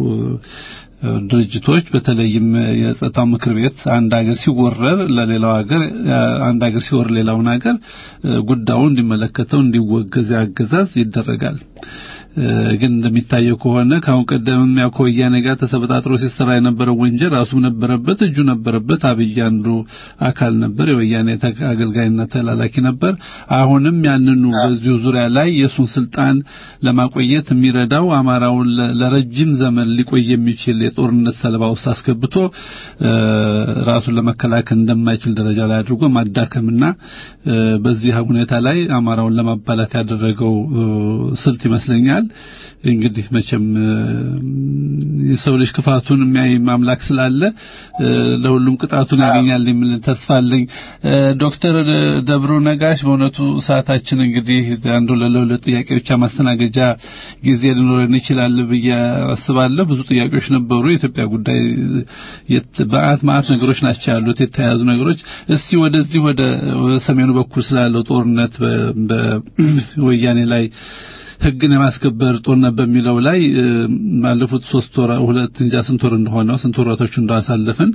Speaker 4: ድርጅቶች በተለይም የጸጥታው ምክር ቤት አንድ ሀገር ሲወረር ለሌላው ሀገር አንድ ሀገር ሲወር ሌላውን ሀገር ጉዳዩ እንዲመለከተው እንዲወገዝ ያገዛዝ ይደረጋል። ግን እንደሚታየው ከሆነ ከአሁን ቀደምም ያው ከወያኔ ጋር ተሰበጣጥሮ ሲሰራ የነበረው ወንጀል ራሱም ነበረበት፣ እጁ ነበረበት። አብይ አንዱ አካል ነበር፣ የወያኔ አገልጋይና ተላላኪ ነበር። አሁንም ያንኑ በዚሁ ዙሪያ ላይ የእሱን ስልጣን ለማቆየት የሚረዳው አማራውን ለረጅም ዘመን ሊቆይ የሚችል የጦርነት ሰለባ ውስጥ አስገብቶ ራሱን ለመከላከል እንደማይችል ደረጃ ላይ አድርጎ ማዳከምና በዚህ ሁኔታ ላይ አማራውን ለማባላት ያደረገው ስልት ይመስለኛል። እንግዲህ መቼም የሰው ልጅ ክፋቱን የሚያይ አምላክ ስላለ ለሁሉም ቅጣቱን ያገኛል የሚል ተስፋ አለኝ። ዶክተር ደብሩ ነጋሽ በእውነቱ ሰዓታችን እንግዲህ አንዱ ለሁለት ጥያቄ ብቻ ማስተናገጃ ጊዜ ሊኖረን ይችላል ብዬ አስባለሁ። ብዙ ጥያቄዎች ነበሩ። የኢትዮጵያ ጉዳይ በአት ማአት ነገሮች ናቸው ያሉት የተያያዙ ነገሮች። እስቲ ወደዚህ ወደ ሰሜኑ በኩል ስላለው ጦርነት በወያኔ ላይ ህግን የማስከበር ጦርነት በሚለው ላይ ባለፉት ሶስት ወር ሁለት እንጃ ስንት ወር እንደሆነው ስንት ወራቶች እንዳሳለፍን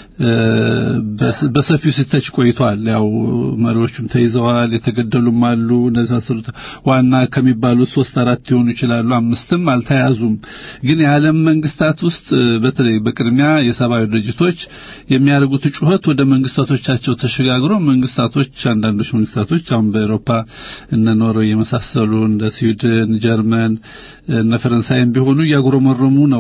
Speaker 4: በሰፊው ሲተች ቆይቷል። ያው መሪዎቹም ተይዘዋል፣ የተገደሉም አሉ። እነዚህ ዋና ከሚባሉት ሶስት አራት ሊሆኑ ይችላሉ፣ አምስትም አልተያዙም። ግን የዓለም መንግስታት ውስጥ በተለይ በቅድሚያ የሰብአዊ ድርጅቶች የሚያደርጉት ጩኸት ወደ መንግስታቶቻቸው ተሸጋግሮ መንግስታቶች አንዳንዶች መንግስታቶች አሁን በአውሮፓ እነ ኖርዌይ የመሳሰሉ እንደ ስዊድን፣ ጀርመን እነ ፈረንሳይም ቢሆኑ እያጉረመረሙ ነው።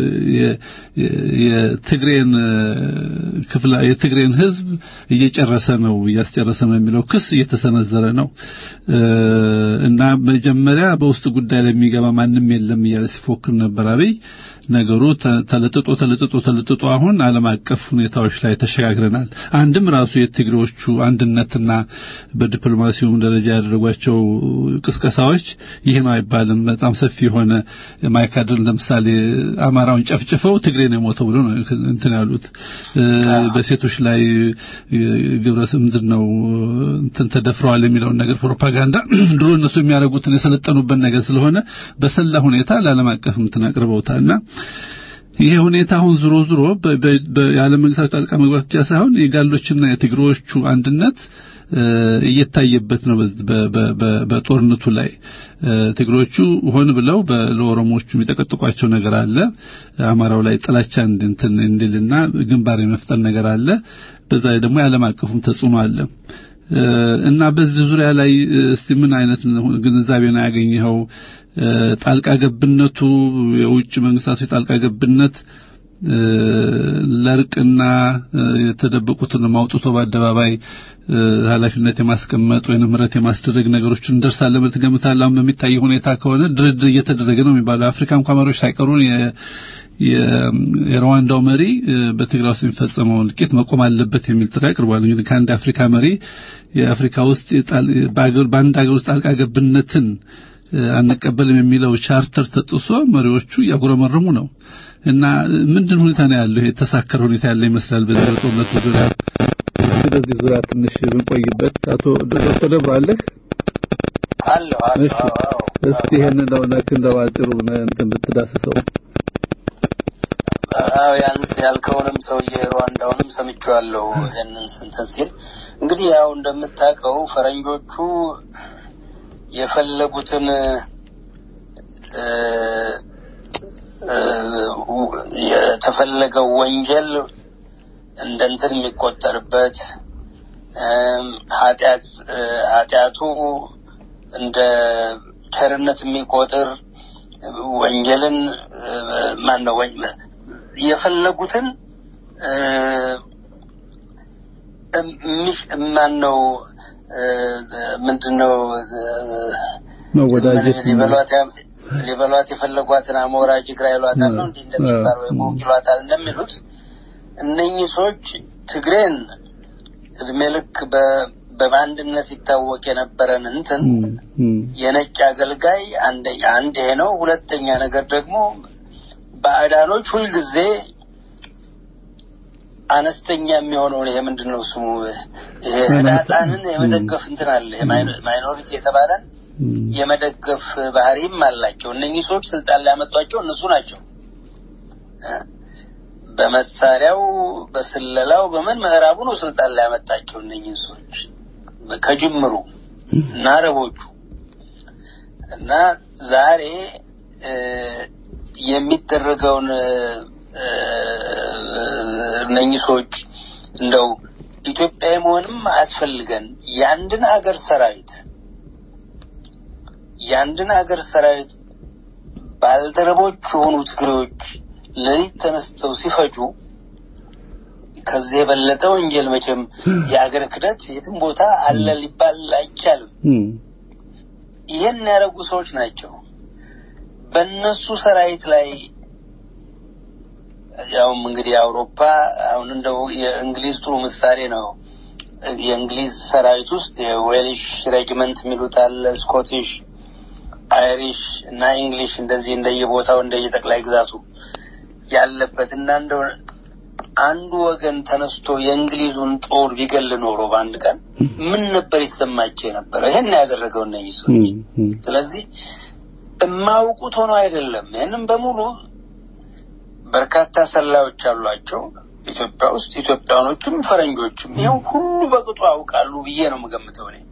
Speaker 4: የትግሬን ክፍላ የትግሬን ህዝብ እየጨረሰ ነው እያስጨረሰ ነው የሚለው ክስ እየተሰነዘረ ነው እና መጀመሪያ በውስጥ ጉዳይ ላይ የሚገባ ማንም የለም እያለ ሲፎክር ነበር አብይ። ነገሩ ተለጥጦ ተለጥጦ ተለጥጦ አሁን ዓለም አቀፍ ሁኔታዎች ላይ ተሸጋግረናል። አንድም ራሱ የትግሬዎቹ አንድነትና በዲፕሎማሲውም ደረጃ ያደረጓቸው ቅስቀሳዎች ይህ ነው አይባልም። በጣም ሰፊ የሆነ ማይካድር ለምሳሌ አማራውን ጨፍጭፈው ትግሬ ነው የሞተው ብሎ ነው እንትን ያሉት። በሴቶች ላይ ግብረ ምንድን ነው እንትን ተደፍረዋል የሚለውን ነገር ፕሮፓጋንዳ ድሮ እነሱ የሚያደርጉትን የሰለጠኑበት ነገር ስለሆነ በሰላ ሁኔታ ለዓለም አቀፍ እንትን አቅርበውታልና ይሄ ሁኔታ አሁን ዙሮ ዙሮ የዓለም መንግስታት ጣልቃ መግባት ብቻ ሳይሆን የጋሎችና የትግሮዎቹ አንድነት እየታየበት ነው። በጦርነቱ ላይ ትግሮቹ ሆን ብለው ለኦሮሞዎቹ የሚጠቀጥቋቸው ነገር አለ። አማራው ላይ ጥላቻ እንትን እንዲልና ግንባር የመፍጠር ነገር አለ። በዛ ላይ ደግሞ የዓለም አቀፉም ተጽዕኖ አለ እና በዚህ ዙሪያ ላይ እስቲ ምን አይነት ግንዛቤ ነው ያገኘኸው? ጣልቃ ገብነቱ የውጭ መንግስታቱ የጣልቃ ገብነት ለእርቅና የተደበቁትን ማውጥቶ በአደባባይ ኃላፊነት የማስቀመጥ ወይም ምህረት የማስደረግ ነገሮችን እንደርሳለን ብለህ ትገምታለህ? አሁን በሚታይ ሁኔታ ከሆነ ድርድር እየተደረገ ነው የሚባለው የአፍሪካ እንኳን መሪዎች ሳይቀሩን የሩዋንዳው መሪ በትግራይ ውስጥ የሚፈጸመው እልቂት መቆም አለበት የሚል ጥሪ አቅርቧል። እንግዲህ ከአንድ አፍሪካ መሪ የአፍሪካ ውስጥ በአንድ ሀገር ውስጥ ጣልቃ ገብነትን አንቀበልም የሚለው ቻርተር ተጥሶ መሪዎቹ እያጉረመረሙ ነው እና ምንድን ሁኔታ ነው ያለው? የተሳከረ ሁኔታ ያለ ይመስላል። በዚህ ጦርነት ዙሪያ በዚህ ዙሪያ ትንሽ ብንቆይበት። አቶ ዶክተር ደብሩ አለህ?
Speaker 5: አለሁ አለሁ።
Speaker 4: እስቲ ይሄንን ነው ነክ እንደው አጭሩ እንትን ብትዳስሰው።
Speaker 5: አዎ ያንስ ያልከውንም ሰውዬ ሩዋንዳውንም ሰምቼዋለሁ። ይሄንን ስንትን ሲል እንግዲህ ያው እንደምታውቀው ፈረንጆቹ የፈለጉትን የተፈለገው ወንጀል እንደ እንትን የሚቆጠርበት ኃጢአት ኃጢአቱ እንደ ቸርነት የሚቆጥር ወንጀልን ማን ነው የፈለጉትን ማን ነው ምንድን ነው
Speaker 4: መወዳጀት
Speaker 5: ሊበሏት ሊበሏት የፈለጓትን አሞራ ጅግራ ይሏታል ነው እንዲህ እንደሚባለው የሞቅ ይሏታል እንደሚሉት እነኚህ ሰዎች ትግሬን እድሜ ልክ በባንድነት ይታወቅ የነበረን እንትን የነጭ አገልጋይ አንደኛ አንድ ይሄ ነው። ሁለተኛ ነገር ደግሞ ባዕዳኖች ሁልጊዜ አነስተኛ የሚሆነውን ይሄ ምንድን ነው ስሙ ይሄ ህዳጣንን የመደገፍ እንትን አለ ማይኖሪቲ የተባለን የመደገፍ ባህሪም አላቸው። እነኚህ ሰዎች ስልጣን ላይ ያመጧቸው እነሱ ናቸው። በመሳሪያው በስለላው በምን ምዕራቡ ነው ስልጣን ላይ ያመጣቸው እነኚህ ሰዎች ከጅምሩ እና አረቦቹ እና ዛሬ የሚደረገውን እነኚህ ሰዎች እንደው ኢትዮጵያዊ መሆንም አያስፈልገን የአንድን ሀገር ሰራዊት የአንድን ሀገር ሰራዊት ባልደረቦች የሆኑ ትግሬዎች ሌሊት ተነስተው ሲፈጁ ከዚህ የበለጠ ወንጀል መቼም የሀገር ክደት የትም ቦታ አለ ሊባል አይቻልም። ይህን ያደረጉ ሰዎች ናቸው። በእነሱ ሰራዊት ላይ ያውም እንግዲህ አውሮፓ አሁን እንደው የእንግሊዝ ጥሩ ምሳሌ ነው። የእንግሊዝ ሰራዊት ውስጥ የዌልሽ ሬጅመንት የሚሉት አለ፣ ስኮቲሽ፣ አይሪሽ እና እንግሊሽ እንደዚህ እንደየቦታው እንደየጠቅላይ ግዛቱ ያለበት እና እንደው አንዱ ወገን ተነስቶ የእንግሊዙን ጦር ቢገል ኖሮ በአንድ ቀን ምን ነበር ይሰማቸው የነበረው? ይሄን ያደረገው እነዚህ ሰዎች። ስለዚህ የማያውቁት ሆኖ አይደለም። ይህንም በሙሉ በርካታ ሰላዮች አሏቸው ኢትዮጵያ ውስጥ ኢትዮጵያኖችም ፈረንጆችም ይኸው ሁሉ በቅጡ ያውቃሉ ብዬ ነው የምገምተው እኔ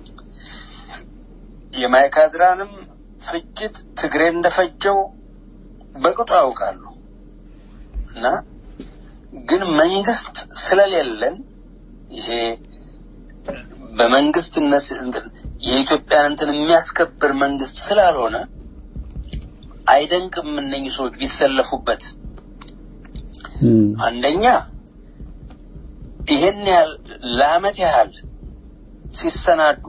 Speaker 5: የማይካድራንም ፍጅት ትግሬ እንደፈጀው በቅጡ ያውቃሉ እና ግን መንግስት ስለሌለን ይሄ በመንግስትነት እንትን የኢትዮጵያን እንትን የሚያስከብር መንግስት ስላልሆነ አይደንቅም እነኝህ ሰዎች ቢሰለፉበት። አንደኛ ይሄን ያህል ለአመት ያህል ሲሰናዱ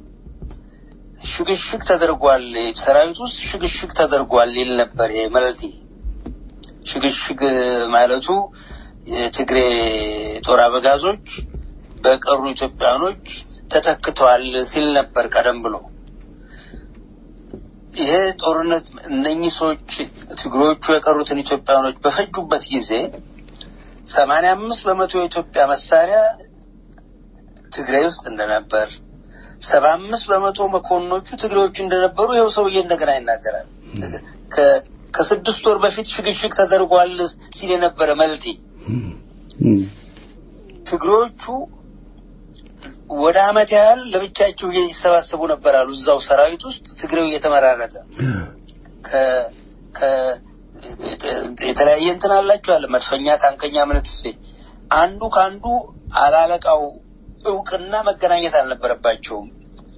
Speaker 5: ሽግሽግ ተደርጓል፣ ሰራዊት ውስጥ ሽግሽግ ተደርጓል ይል ነበር። ይሄ መልቲ ሽግሽግ ማለቱ የትግሬ ጦር አበጋዞች በቀሩ ኢትዮጵያኖች ተተክተዋል ሲል ነበር ቀደም ብሎ። ይሄ ጦርነት እነኚህ ሰዎች ትግሮቹ የቀሩትን ኢትዮጵያኖች በፈጁበት ጊዜ ሰማንያ አምስት በመቶ የኢትዮጵያ መሳሪያ ትግራይ ውስጥ እንደነበር ሰባ አምስት በመቶ መኮንኖቹ ትግሬዎቹ እንደነበሩ ይኸው ሰውዬ እንደገና ይናገራል። ከስድስት ወር በፊት ሽግሽግ ተደርጓል ሲል የነበረ መልቲ ትግሮቹ ወደ አመት ያህል ለብቻቸው ይሰባሰቡ ነበር አሉ እዛው ሰራዊት ውስጥ ትግሬው እየተመራረጠ የተለያየ እንትን አላቸው አለ መድፈኛ፣ ታንከኛ፣ ምንትሴ አንዱ ከአንዱ አላለቃው እውቅና መገናኘት አልነበረባቸውም።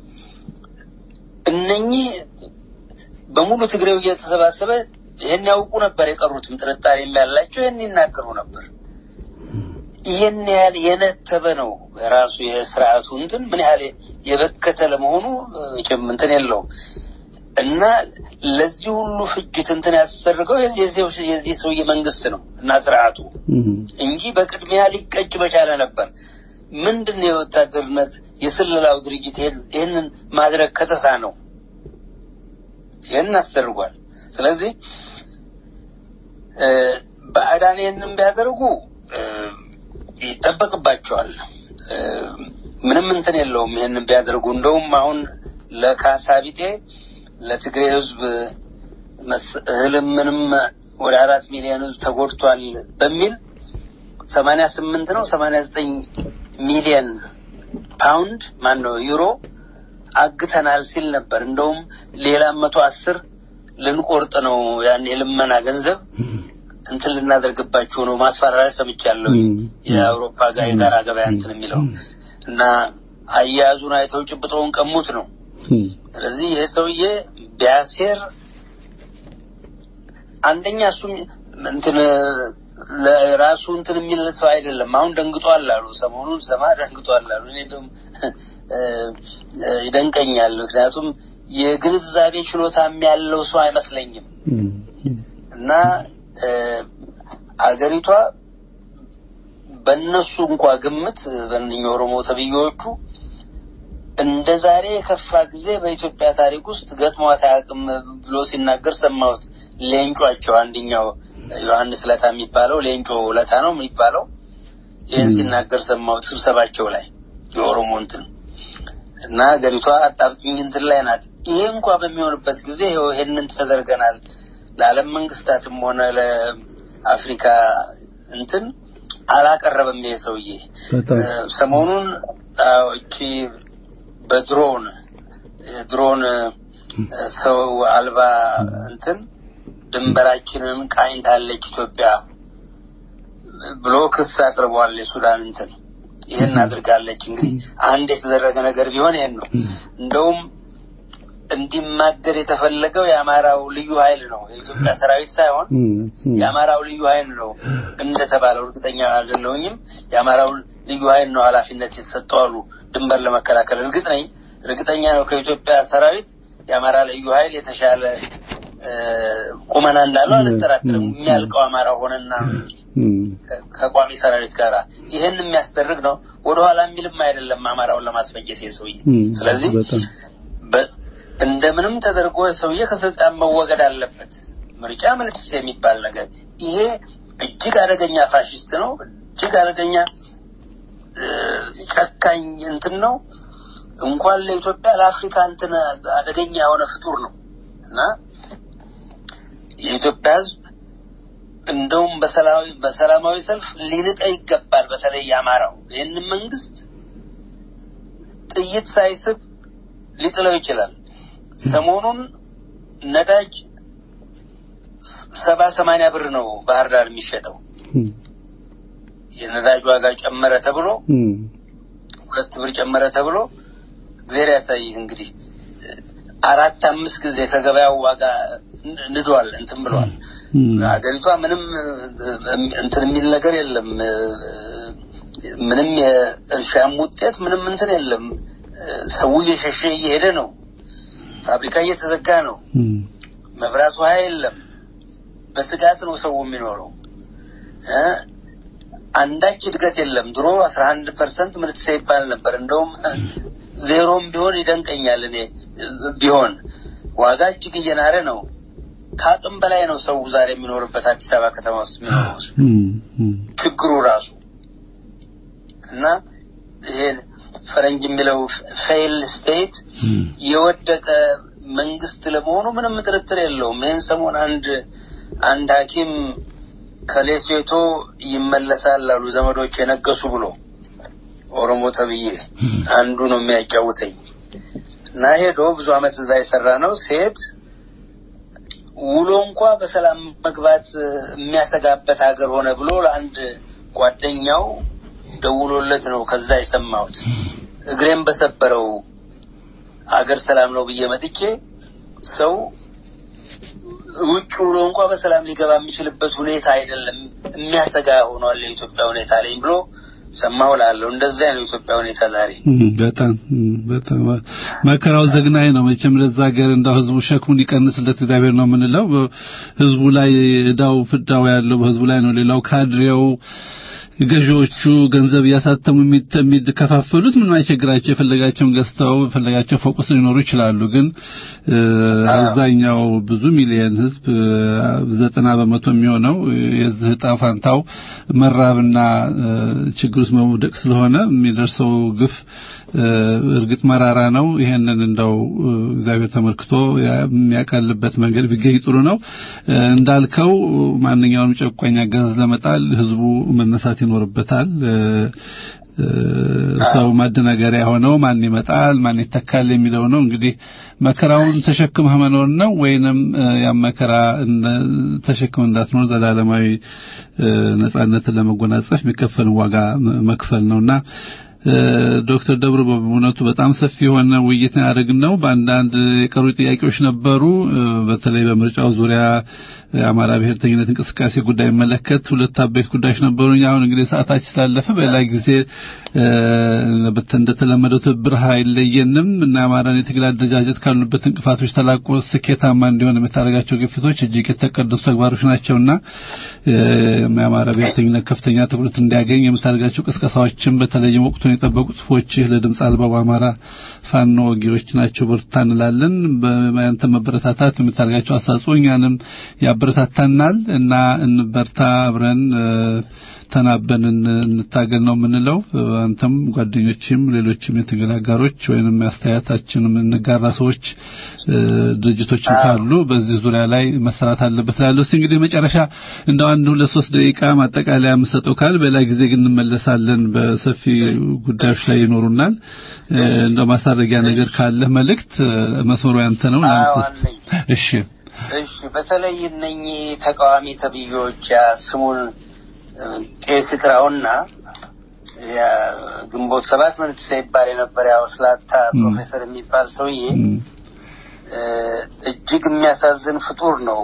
Speaker 5: እነኚህ በሙሉ ትግሬው እየተሰባሰበ ይህን ያውቁ ነበር። የቀሩትም ጥርጣሬ ያላቸው ይህን ይናገሩ ነበር። ይህን ያህል የነተበ ነው ራሱ የስርዓቱ እንትን ምን ያህል የበከተ ለመሆኑ መቼም እንትን የለውም እና ለዚህ ሁሉ ፍጅት እንትን ያስደርገው የዚህ ሰውዬ መንግስት ነው እና ስርዓቱ እንጂ በቅድሚያ ሊቀጭ በቻለ ነበር። ምንድን ነው የወታደርነት የስለላው ድርጅት ይህንን ማድረግ ከተሳ ነው ይህንን አስደርጓል። ስለዚህ ባዕዳን ይህንን ቢያደርጉ ይጠበቅባቸዋል። ምንም እንትን የለውም ይህንን ቢያደርጉ። እንደውም አሁን ለካሳ ቢጤ ለትግሬ ህዝብ እህልም ምንም ወደ አራት ሚሊዮን ህዝብ ተጎድቷል በሚል ሰማንያ ስምንት ነው ሰማንያ ዘጠኝ ሚሊዮን ፓውንድ ማን ነው ዩሮ አግተናል ሲል ነበር። እንደውም ሌላ መቶ አስር ልንቆርጥ ነው ያን የልመና ገንዘብ እንትን ልናደርግባቸው ነው ማስፈራሪያ ሰምቻለሁ። የአውሮፓ ጋር የጋራ ገበያ እንትን የሚለው እና አያያዙን አይተው ጭብጠውን ቀሙት ነው። ስለዚህ ይሄ ሰውዬ ቢያሴር አንደኛ እሱም እንትን ለራሱ እንትን የሚል ሰው አይደለም። አሁን ደንግጧል አሉ፣ ሰሞኑን ሰማ ደንግጧል አሉ። እኔ ደግሞ ይደንቀኛል። ምክንያቱም የግንዛቤ ችሎታም ያለው ሰው አይመስለኝም እና አገሪቷ በእነሱ እንኳ ግምት በእነኛ ኦሮሞ ተብዬዎቹ እንደ ዛሬ የከፋ ጊዜ በኢትዮጵያ ታሪክ ውስጥ ገጥሟት አያውቅም ብሎ ሲናገር ሰማሁት። ሌንጯቸው አንደኛው ዮሐንስ ለታ የሚባለው ሌንጮ ለታ ነው የሚባለው። ይህን ሲናገር ሰማሁት ስብሰባቸው ላይ የኦሮሞ እንትን እና ሀገሪቷ አጣብቂኝ እንትን ላይ ናት። ይሄ እንኳ በሚሆንበት ጊዜ ይኸው ይሄንን ተደርገናል ለዓለም መንግስታትም ሆነ ለአፍሪካ እንትን አላቀረበም። ይሄ ሰውዬ ሰሞኑን እቺ በድሮን ድሮን ሰው አልባ እንትን ድንበራችንን ቃኝታለች ኢትዮጵያ ብሎ ክስ አቅርቧል። የሱዳን እንትን ይህን አድርጋለች። እንግዲህ አንድ የተደረገ ነገር ቢሆን ይህን ነው። እንደውም እንዲማገድ የተፈለገው የአማራው ልዩ ኃይል ነው፣ የኢትዮጵያ ሰራዊት ሳይሆን የአማራው ልዩ ኃይል ነው እንደተባለው እርግጠኛ አይደለሁኝም። የአማራው ልዩ ኃይል ነው ኃላፊነት የተሰጠው አሉ ድንበር ለመከላከል። እርግጥ ነኝ እርግጠኛ ነው ከኢትዮጵያ ሰራዊት የአማራ ልዩ ኃይል የተሻለ ቁመና እንዳለው አልጠራጥርም። የሚያልቀው አማራ ሆነና ከቋሚ ሰራዊት ጋር ይህን የሚያስደርግ ነው። ወደኋላ የሚልም አይደለም አማራውን ለማስፈጀት የሰውዬ ስለዚህ እንደምንም ተደርጎ ሰውዬ ከስልጣን መወገድ አለበት። ምርጫ ምልክስ የሚባል ነገር ይሄ እጅግ አደገኛ ፋሽስት ነው። እጅግ አደገኛ ጨካኝ እንትን ነው። እንኳን ለኢትዮጵያ ለአፍሪካ እንትን አደገኛ የሆነ ፍጡር ነው እና የኢትዮጵያ ሕዝብ እንደውም በሰላማዊ በሰላማዊ ሰልፍ ሊንጠ ይገባል። በተለይ የአማራው ይህንን መንግስት ጥይት ሳይስብ ሊጥለው ይችላል። ሰሞኑን ነዳጅ ሰባ ሰማንያ ብር ነው ባህር ዳር የሚሸጠው። የነዳጅ ዋጋ ጨመረ ተብሎ ሁለት ብር ጨመረ ተብሎ እግዚአብሔር ያሳይህ እንግዲህ አራት አምስት ጊዜ ከገበያው ዋጋ ንዷል እንትን ብሏል። ሀገሪቷ ምንም እንትን የሚል ነገር የለም። ምንም የእርሻም ውጤት ምንም እንትን የለም። ሰው እየሸሸ እየሄደ ነው። ፋብሪካ እየተዘጋ ነው። መብራት ውሃ የለም። በስጋት ነው ሰው የሚኖረው። አንዳች እድገት የለም። ድሮ አስራ አንድ ፐርሰንት ምርት ይባል ነበር። እንደውም ዜሮም ቢሆን ይደንቀኛል። እኔ ቢሆን ዋጋ እጅግ እየናረ ነው። ከአቅም በላይ ነው ሰው ዛሬ የሚኖርበት አዲስ አበባ ከተማ ውስጥ የሚኖረው ችግሩ ራሱ እና ይሄን ፈረንጅ የሚለው ፌይል ስቴት የወደቀ መንግስት ለመሆኑ ምንም ጥርጥር የለውም። ይህን ሰሞን አንድ አንድ ሐኪም ከሌሴቶ ይመለሳል አሉ ዘመዶች የነገሱ ብሎ ኦሮሞ ተብዬ አንዱ ነው የሚያጫውተኝ እና ሄዶ ብዙ አመት እዛ የሰራ ነው ሲሄድ ውሎ እንኳ በሰላም መግባት የሚያሰጋበት ሀገር ሆነ ብሎ ለአንድ ጓደኛው ደውሎለት ነው ከዛ የሰማሁት። እግሬን በሰበረው አገር ሰላም ነው ብዬ መጥቼ ሰው ውጭ ውሎ እንኳ በሰላም ሊገባ የሚችልበት ሁኔታ አይደለም፣ የሚያሰጋ ሆኗል የኢትዮጵያ ሁኔታ ላይ ብሎ ሰማሁ ላለሁ። እንደዚያ ነው የኢትዮጵያ ሁኔታ ዛሬ።
Speaker 4: በጣም በጣም መከራው ዘግናኝ ነው። መቼም ለዛ ሀገር እንዳው ህዝቡ ሸክሙን ይቀንስለት እግዚአብሔር ነው የምንለው። ህዝቡ ላይ እዳው ፍዳው ያለው በህዝቡ ላይ ነው። ሌላው ካድሬው ገዢዎቹ ገንዘብ እያሳተሙ የሚከፋፈሉት ምንም አይቸግራቸው። የፈለጋቸውን ገዝተው የፈለጋቸው ፎቅ ውስጥ ሊኖሩ ይችላሉ። ግን አብዛኛው ብዙ ሚሊየን ህዝብ ዘጠና በመቶ የሚሆነው የዚህ ዕጣ ፋንታው መራብና ችግር ውስጥ መውደቅ ስለሆነ የሚደርሰው ግፍ እርግጥ መራራ ነው። ይሄንን እንደው እግዚአብሔር ተመልክቶ የሚያቀልበት መንገድ ቢገኝ ጥሩ ነው። እንዳልከው ማንኛውንም ጨቋኝ አገዛዝ ለመጣል ህዝቡ መነሳት ይኖርበታል። ሰው ማደናገሪያ ሆነው ማን ይመጣል ማን ይተካል የሚለው ነው። እንግዲህ መከራውን ተሸክመህ መኖር ነው ወይንም ያ መከራ ተሸክመህ እንዳትኖር ዘላለማዊ ነጻነትን ለመጎናጸፍ የሚከፈልን ዋጋ መክፈል ነውና ዶክተር ደብሩ በእውነቱ በጣም ሰፊ የሆነ ውይይት ያደረግነው በአንዳንድ የቀሩ ጥያቄዎች ነበሩ። በተለይ በምርጫው ዙሪያ የአማራ ብሔርተኝነት እንቅስቃሴ ጉዳይ መለከት ሁለት አበይት ጉዳዮች ነበሩኝ። አሁን እንግዲህ ሰዓታችን ስላለፈ በሌላ ጊዜ እንደተለመደው ትብብር አይለየንም እና የአማራን የትግል አደረጃጀት ካሉበት እንቅፋቶች ተላቆ ስኬታማ እንዲሆን የምታደርጋቸው ግፊቶች እጅግ የተቀደሱ ተግባሮች ናቸውና የአማራ ብሔርተኝነት ከፍተኛ ትኩረት እንዲያገኝ የምታደርጋቸው ቅስቀሳዎችን በተለይም ወቅቱን የጠበቁ ጽሁፎችህ ለድምፅ አልባው አማራ ፋኖ ወጊዎች ናቸው። በርታ እንላለን። በያንተ መበረታታት የምታደርጋቸው አስተዋጽኦ እኛንም ያበረታታናል እና እንበርታ፣ አብረን ተናበን እንታገል ነው የምንለው። አንተም ጓደኞችም ሌሎችም የትግል አጋሮች ወይንም አስተያየታችንም እንጋራ ሰዎች ድርጅቶችም ካሉ በዚህ ዙሪያ ላይ መሰራት አለበት ላለው እስቲ እንግዲህ መጨረሻ እንደው አንድ ሁለት ሶስት ደቂቃ ማጠቃለያ የምሰጠው ካል በሌላ ጊዜ ግን እንመለሳለን። በሰፊ ጉዳዮች ላይ ይኖሩናል። እንደው ማሳረጊያ ነገር ካለ መልእክት መስመሩ ያንተ ነው። እሺ
Speaker 5: እሺ። በተለይ እነኚህ ተቃዋሚ ተብዮች ስሙን ቄስ ይጥራውና ግንቦት ሰባት ምን ይባል የነበረ ያው ስላታ ፕሮፌሰር የሚባል ሰውዬ እጅግ የሚያሳዝን ፍጡር ነው።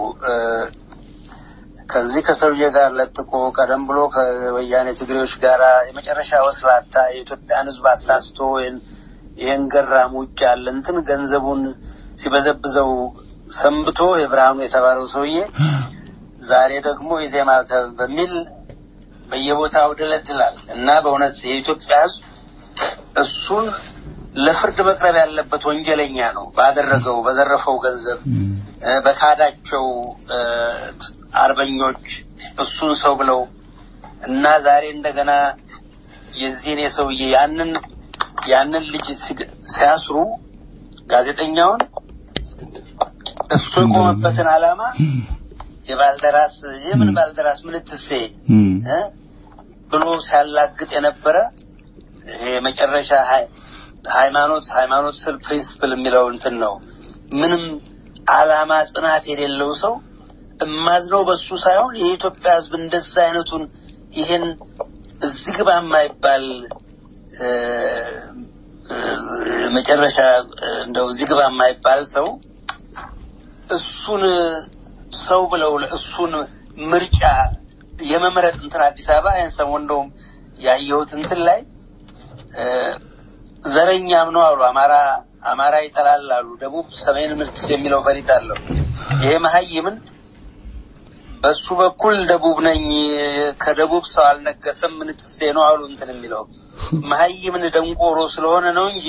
Speaker 5: ከዚህ ከሰውዬ ጋር ለጥቆ ቀደም ብሎ ከወያኔ ትግሬዎች ጋር የመጨረሻ ወስላታ የኢትዮጵያን ሕዝብ አሳስቶ ይህን ገራም ውጭ ያለ እንትን ገንዘቡን ሲበዘብዘው ሰንብቶ የብርሃኑ የተባለው ሰውዬ ዛሬ ደግሞ የዜማ በሚል በየቦታው ድለድላል እና በእውነት የኢትዮጵያ ሕዝብ እሱን ለፍርድ መቅረብ ያለበት ወንጀለኛ ነው። ባደረገው በዘረፈው ገንዘብ በካዳቸው አርበኞች እሱን ሰው ብለው እና ዛሬ እንደገና የዚህን የሰውዬ ያንን ያንን ልጅ ሲያስሩ ጋዜጠኛውን እሱ የቆመበትን ዓላማ የባልደራስ የምን ባልደራስ ምንትሴ
Speaker 4: እም፣
Speaker 5: እ? ብሎ ሲያላግጥ የነበረ ይሄ የመጨረሻ ሃይ- ሃይማኖት ሃይማኖት ስል ፕሪንስፕል የሚለው እንትን ነው። ምንም አላማ ጽናት የሌለው ሰው እማዝነው በሱ ሳይሆን የኢትዮጵያ ሕዝብ እንደዛ አይነቱን ይሄን እዚህ ግባ የማይባል እ፣ እ፣ መጨረሻ እ፣ እንደው እዚህ ግባ የማይባል ሰው እሱን ሰው ብለው እሱን ምርጫ የመምረጥ እንትን አዲስ አበባ ይህን ሰሞን እንደውም ያየሁት እንትን ላይ እ፣ ዘረኛም ነው አሉ። አማራ አማራ ይጠላል አሉ። ደቡብ ሰሜን ምርት የሚለው ፈሪት አለው። ይሄ መሀይምን በሱ በኩል ደቡብ ነኝ ከደቡብ ሰው አልነገሰም ምንትሴ ነው አሉ እንትን የሚለው መሀይምን ደንቆሮ ስለሆነ ነው እንጂ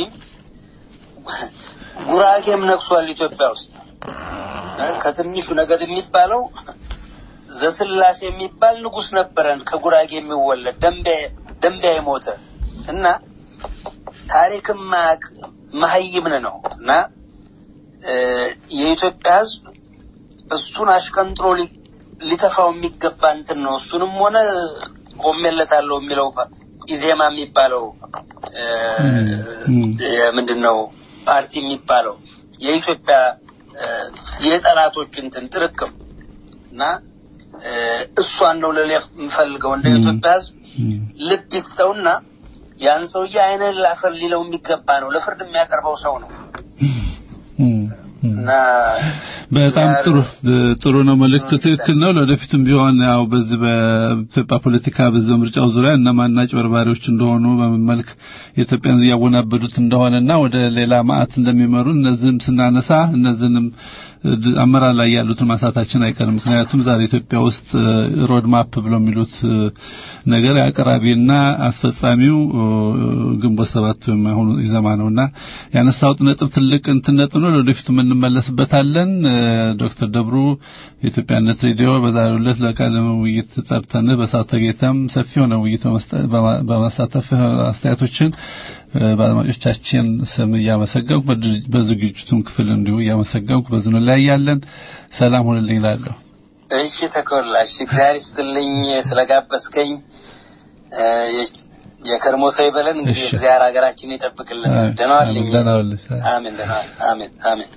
Speaker 5: ጉራጌም ነግሷል ኢትዮጵያ ውስጥ እ፣ ከትንሹ ነገድ የሚባለው ዘስላሴ የሚባል ንጉስ ነበረን ከጉራጌ የሚወለድ ደንቢያ ደንቢያ የሞተ እና ታሪክም ማያውቅ መሀይምን ነው እና እ፣ የኢትዮጵያ ሕዝብ እሱን አሽቀንጥሮ ሊ- ሊተፋው የሚገባ እንትን ነው። እሱንም ሆነ ቆሜለታለሁ የሚለው ኢዜማ የሚባለው እ፣
Speaker 4: እም።
Speaker 5: ምንድን ነው ፓርቲ የሚባለው የኢትዮጵያ እ፣ የጠላቶች እንትን ጥርቅም እና እ፣ እሷን ነው ልል የምፈልገው እንደ
Speaker 4: እም።
Speaker 5: ኢትዮጵያ ሕዝብ
Speaker 4: እም፣
Speaker 5: ልብ ይስጠውና ያን ሰውዬ አይንህን ላፈር ሊለው የሚገባ ነው። ለፍርድ የሚያቀርበው ሰው ነው
Speaker 4: እም፣ እም።
Speaker 5: እና
Speaker 4: በጣም
Speaker 5: ዛሬ-
Speaker 4: ጥሩ ጥሩ ነው። መልእክቱ ትክክል ነው። ለወደፊትም ቢሆን ያው በዚህ በኢትዮጵያ ፖለቲካ በዚህ ምርጫው ዙሪያ እነማን አጭበርባሪዎች እንደሆኑ በምን መልክ ኢትዮጵያን እያወናበዱት እንደሆነና ወደ ሌላ ማዕት እንደሚመሩ እነዚህም ስናነሳ እነዚህንም እ፣ አመራር ላይ ያሉትን ማንሳታችን አይቀርም። ምክንያቱም ዛሬ ኢትዮጵያ ውስጥ ሮድ ማፕ ብለው የሚሉት እ፣ ነገር አቅራቢና አስፈጻሚው እ፣ ግንቦት ሰባት ወይም አሁኑ ኢዘማ ነውና ያነሳውት ነጥብ ትልቅ እንትን ነጥብ ነው። ለወደፊቱ እንመለስበታለን። እ፣ ዶክተር ደብሩ የኢትዮጵያነት ሬዲዮ በዛሬው ዕለት ለቃለ ውይይት ጠርተን በሰዓቱ ተገኝተም ሰፊ የሆነ ውይይት በመስጠ- በማ- በማሳተፍ እ፣ አስተያየቶችን እ፣ በአድማጮቻችን ስም እያመሰገንኩ በድር- በዝግጅቱም ክፍል እንዲሁ እያመሰገንኩ በዝኑ ላይ ያለን ሰላም ሁንልኝ እላለሁ።
Speaker 5: እሺ ተኮላሽ እግዚአብሔር ይስጥልኝ ስለጋበዝከኝ። እ፣ የ- የከርሞ ሰው ይበለን። እንግዲህ
Speaker 4: እሺ።
Speaker 5: እግዚአብሔር ሀገራችን ይጠብቅልን። ደህና ዋልልኝ።
Speaker 4: ደህና ዋልልኝ።
Speaker 5: አሜን። ደህና ዋል። አሜን አሜን።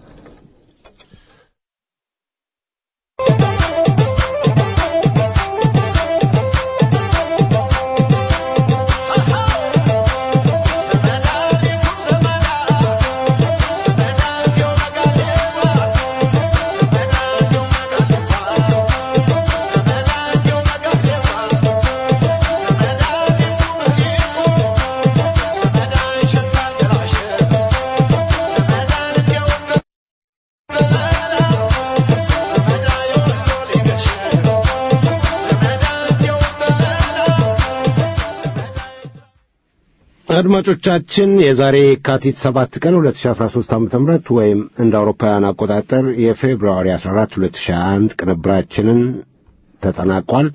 Speaker 3: አድማጮቻችን የዛሬ የካቲት ሰባት ቀን 2013 ዓ.ም ወይም እንደ አውሮፓውያን አቆጣጠር የፌብሩዋሪ 14 2021 ቅንብራችንን ተጠናቋል።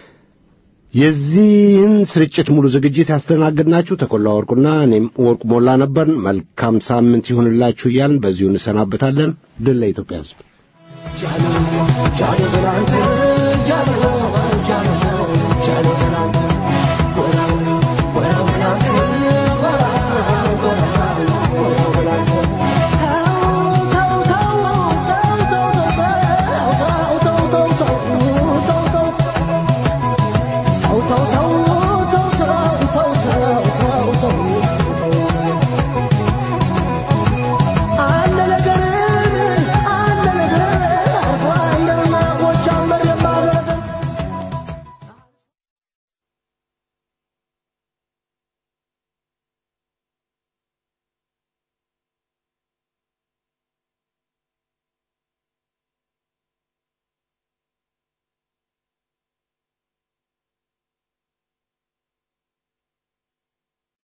Speaker 3: የዚህን ስርጭት ሙሉ ዝግጅት ያስተናግድናችሁ ተኮላ ወርቁና እኔም ወርቁ ሞላ ነበርን። መልካም ሳምንት ይሁንላችሁ እያልን በዚሁ እንሰናበታለን። ድል ለኢትዮጵያ ሕዝብ።
Speaker 2: ጃሎ ጃሎ ብላንተ ጃሎ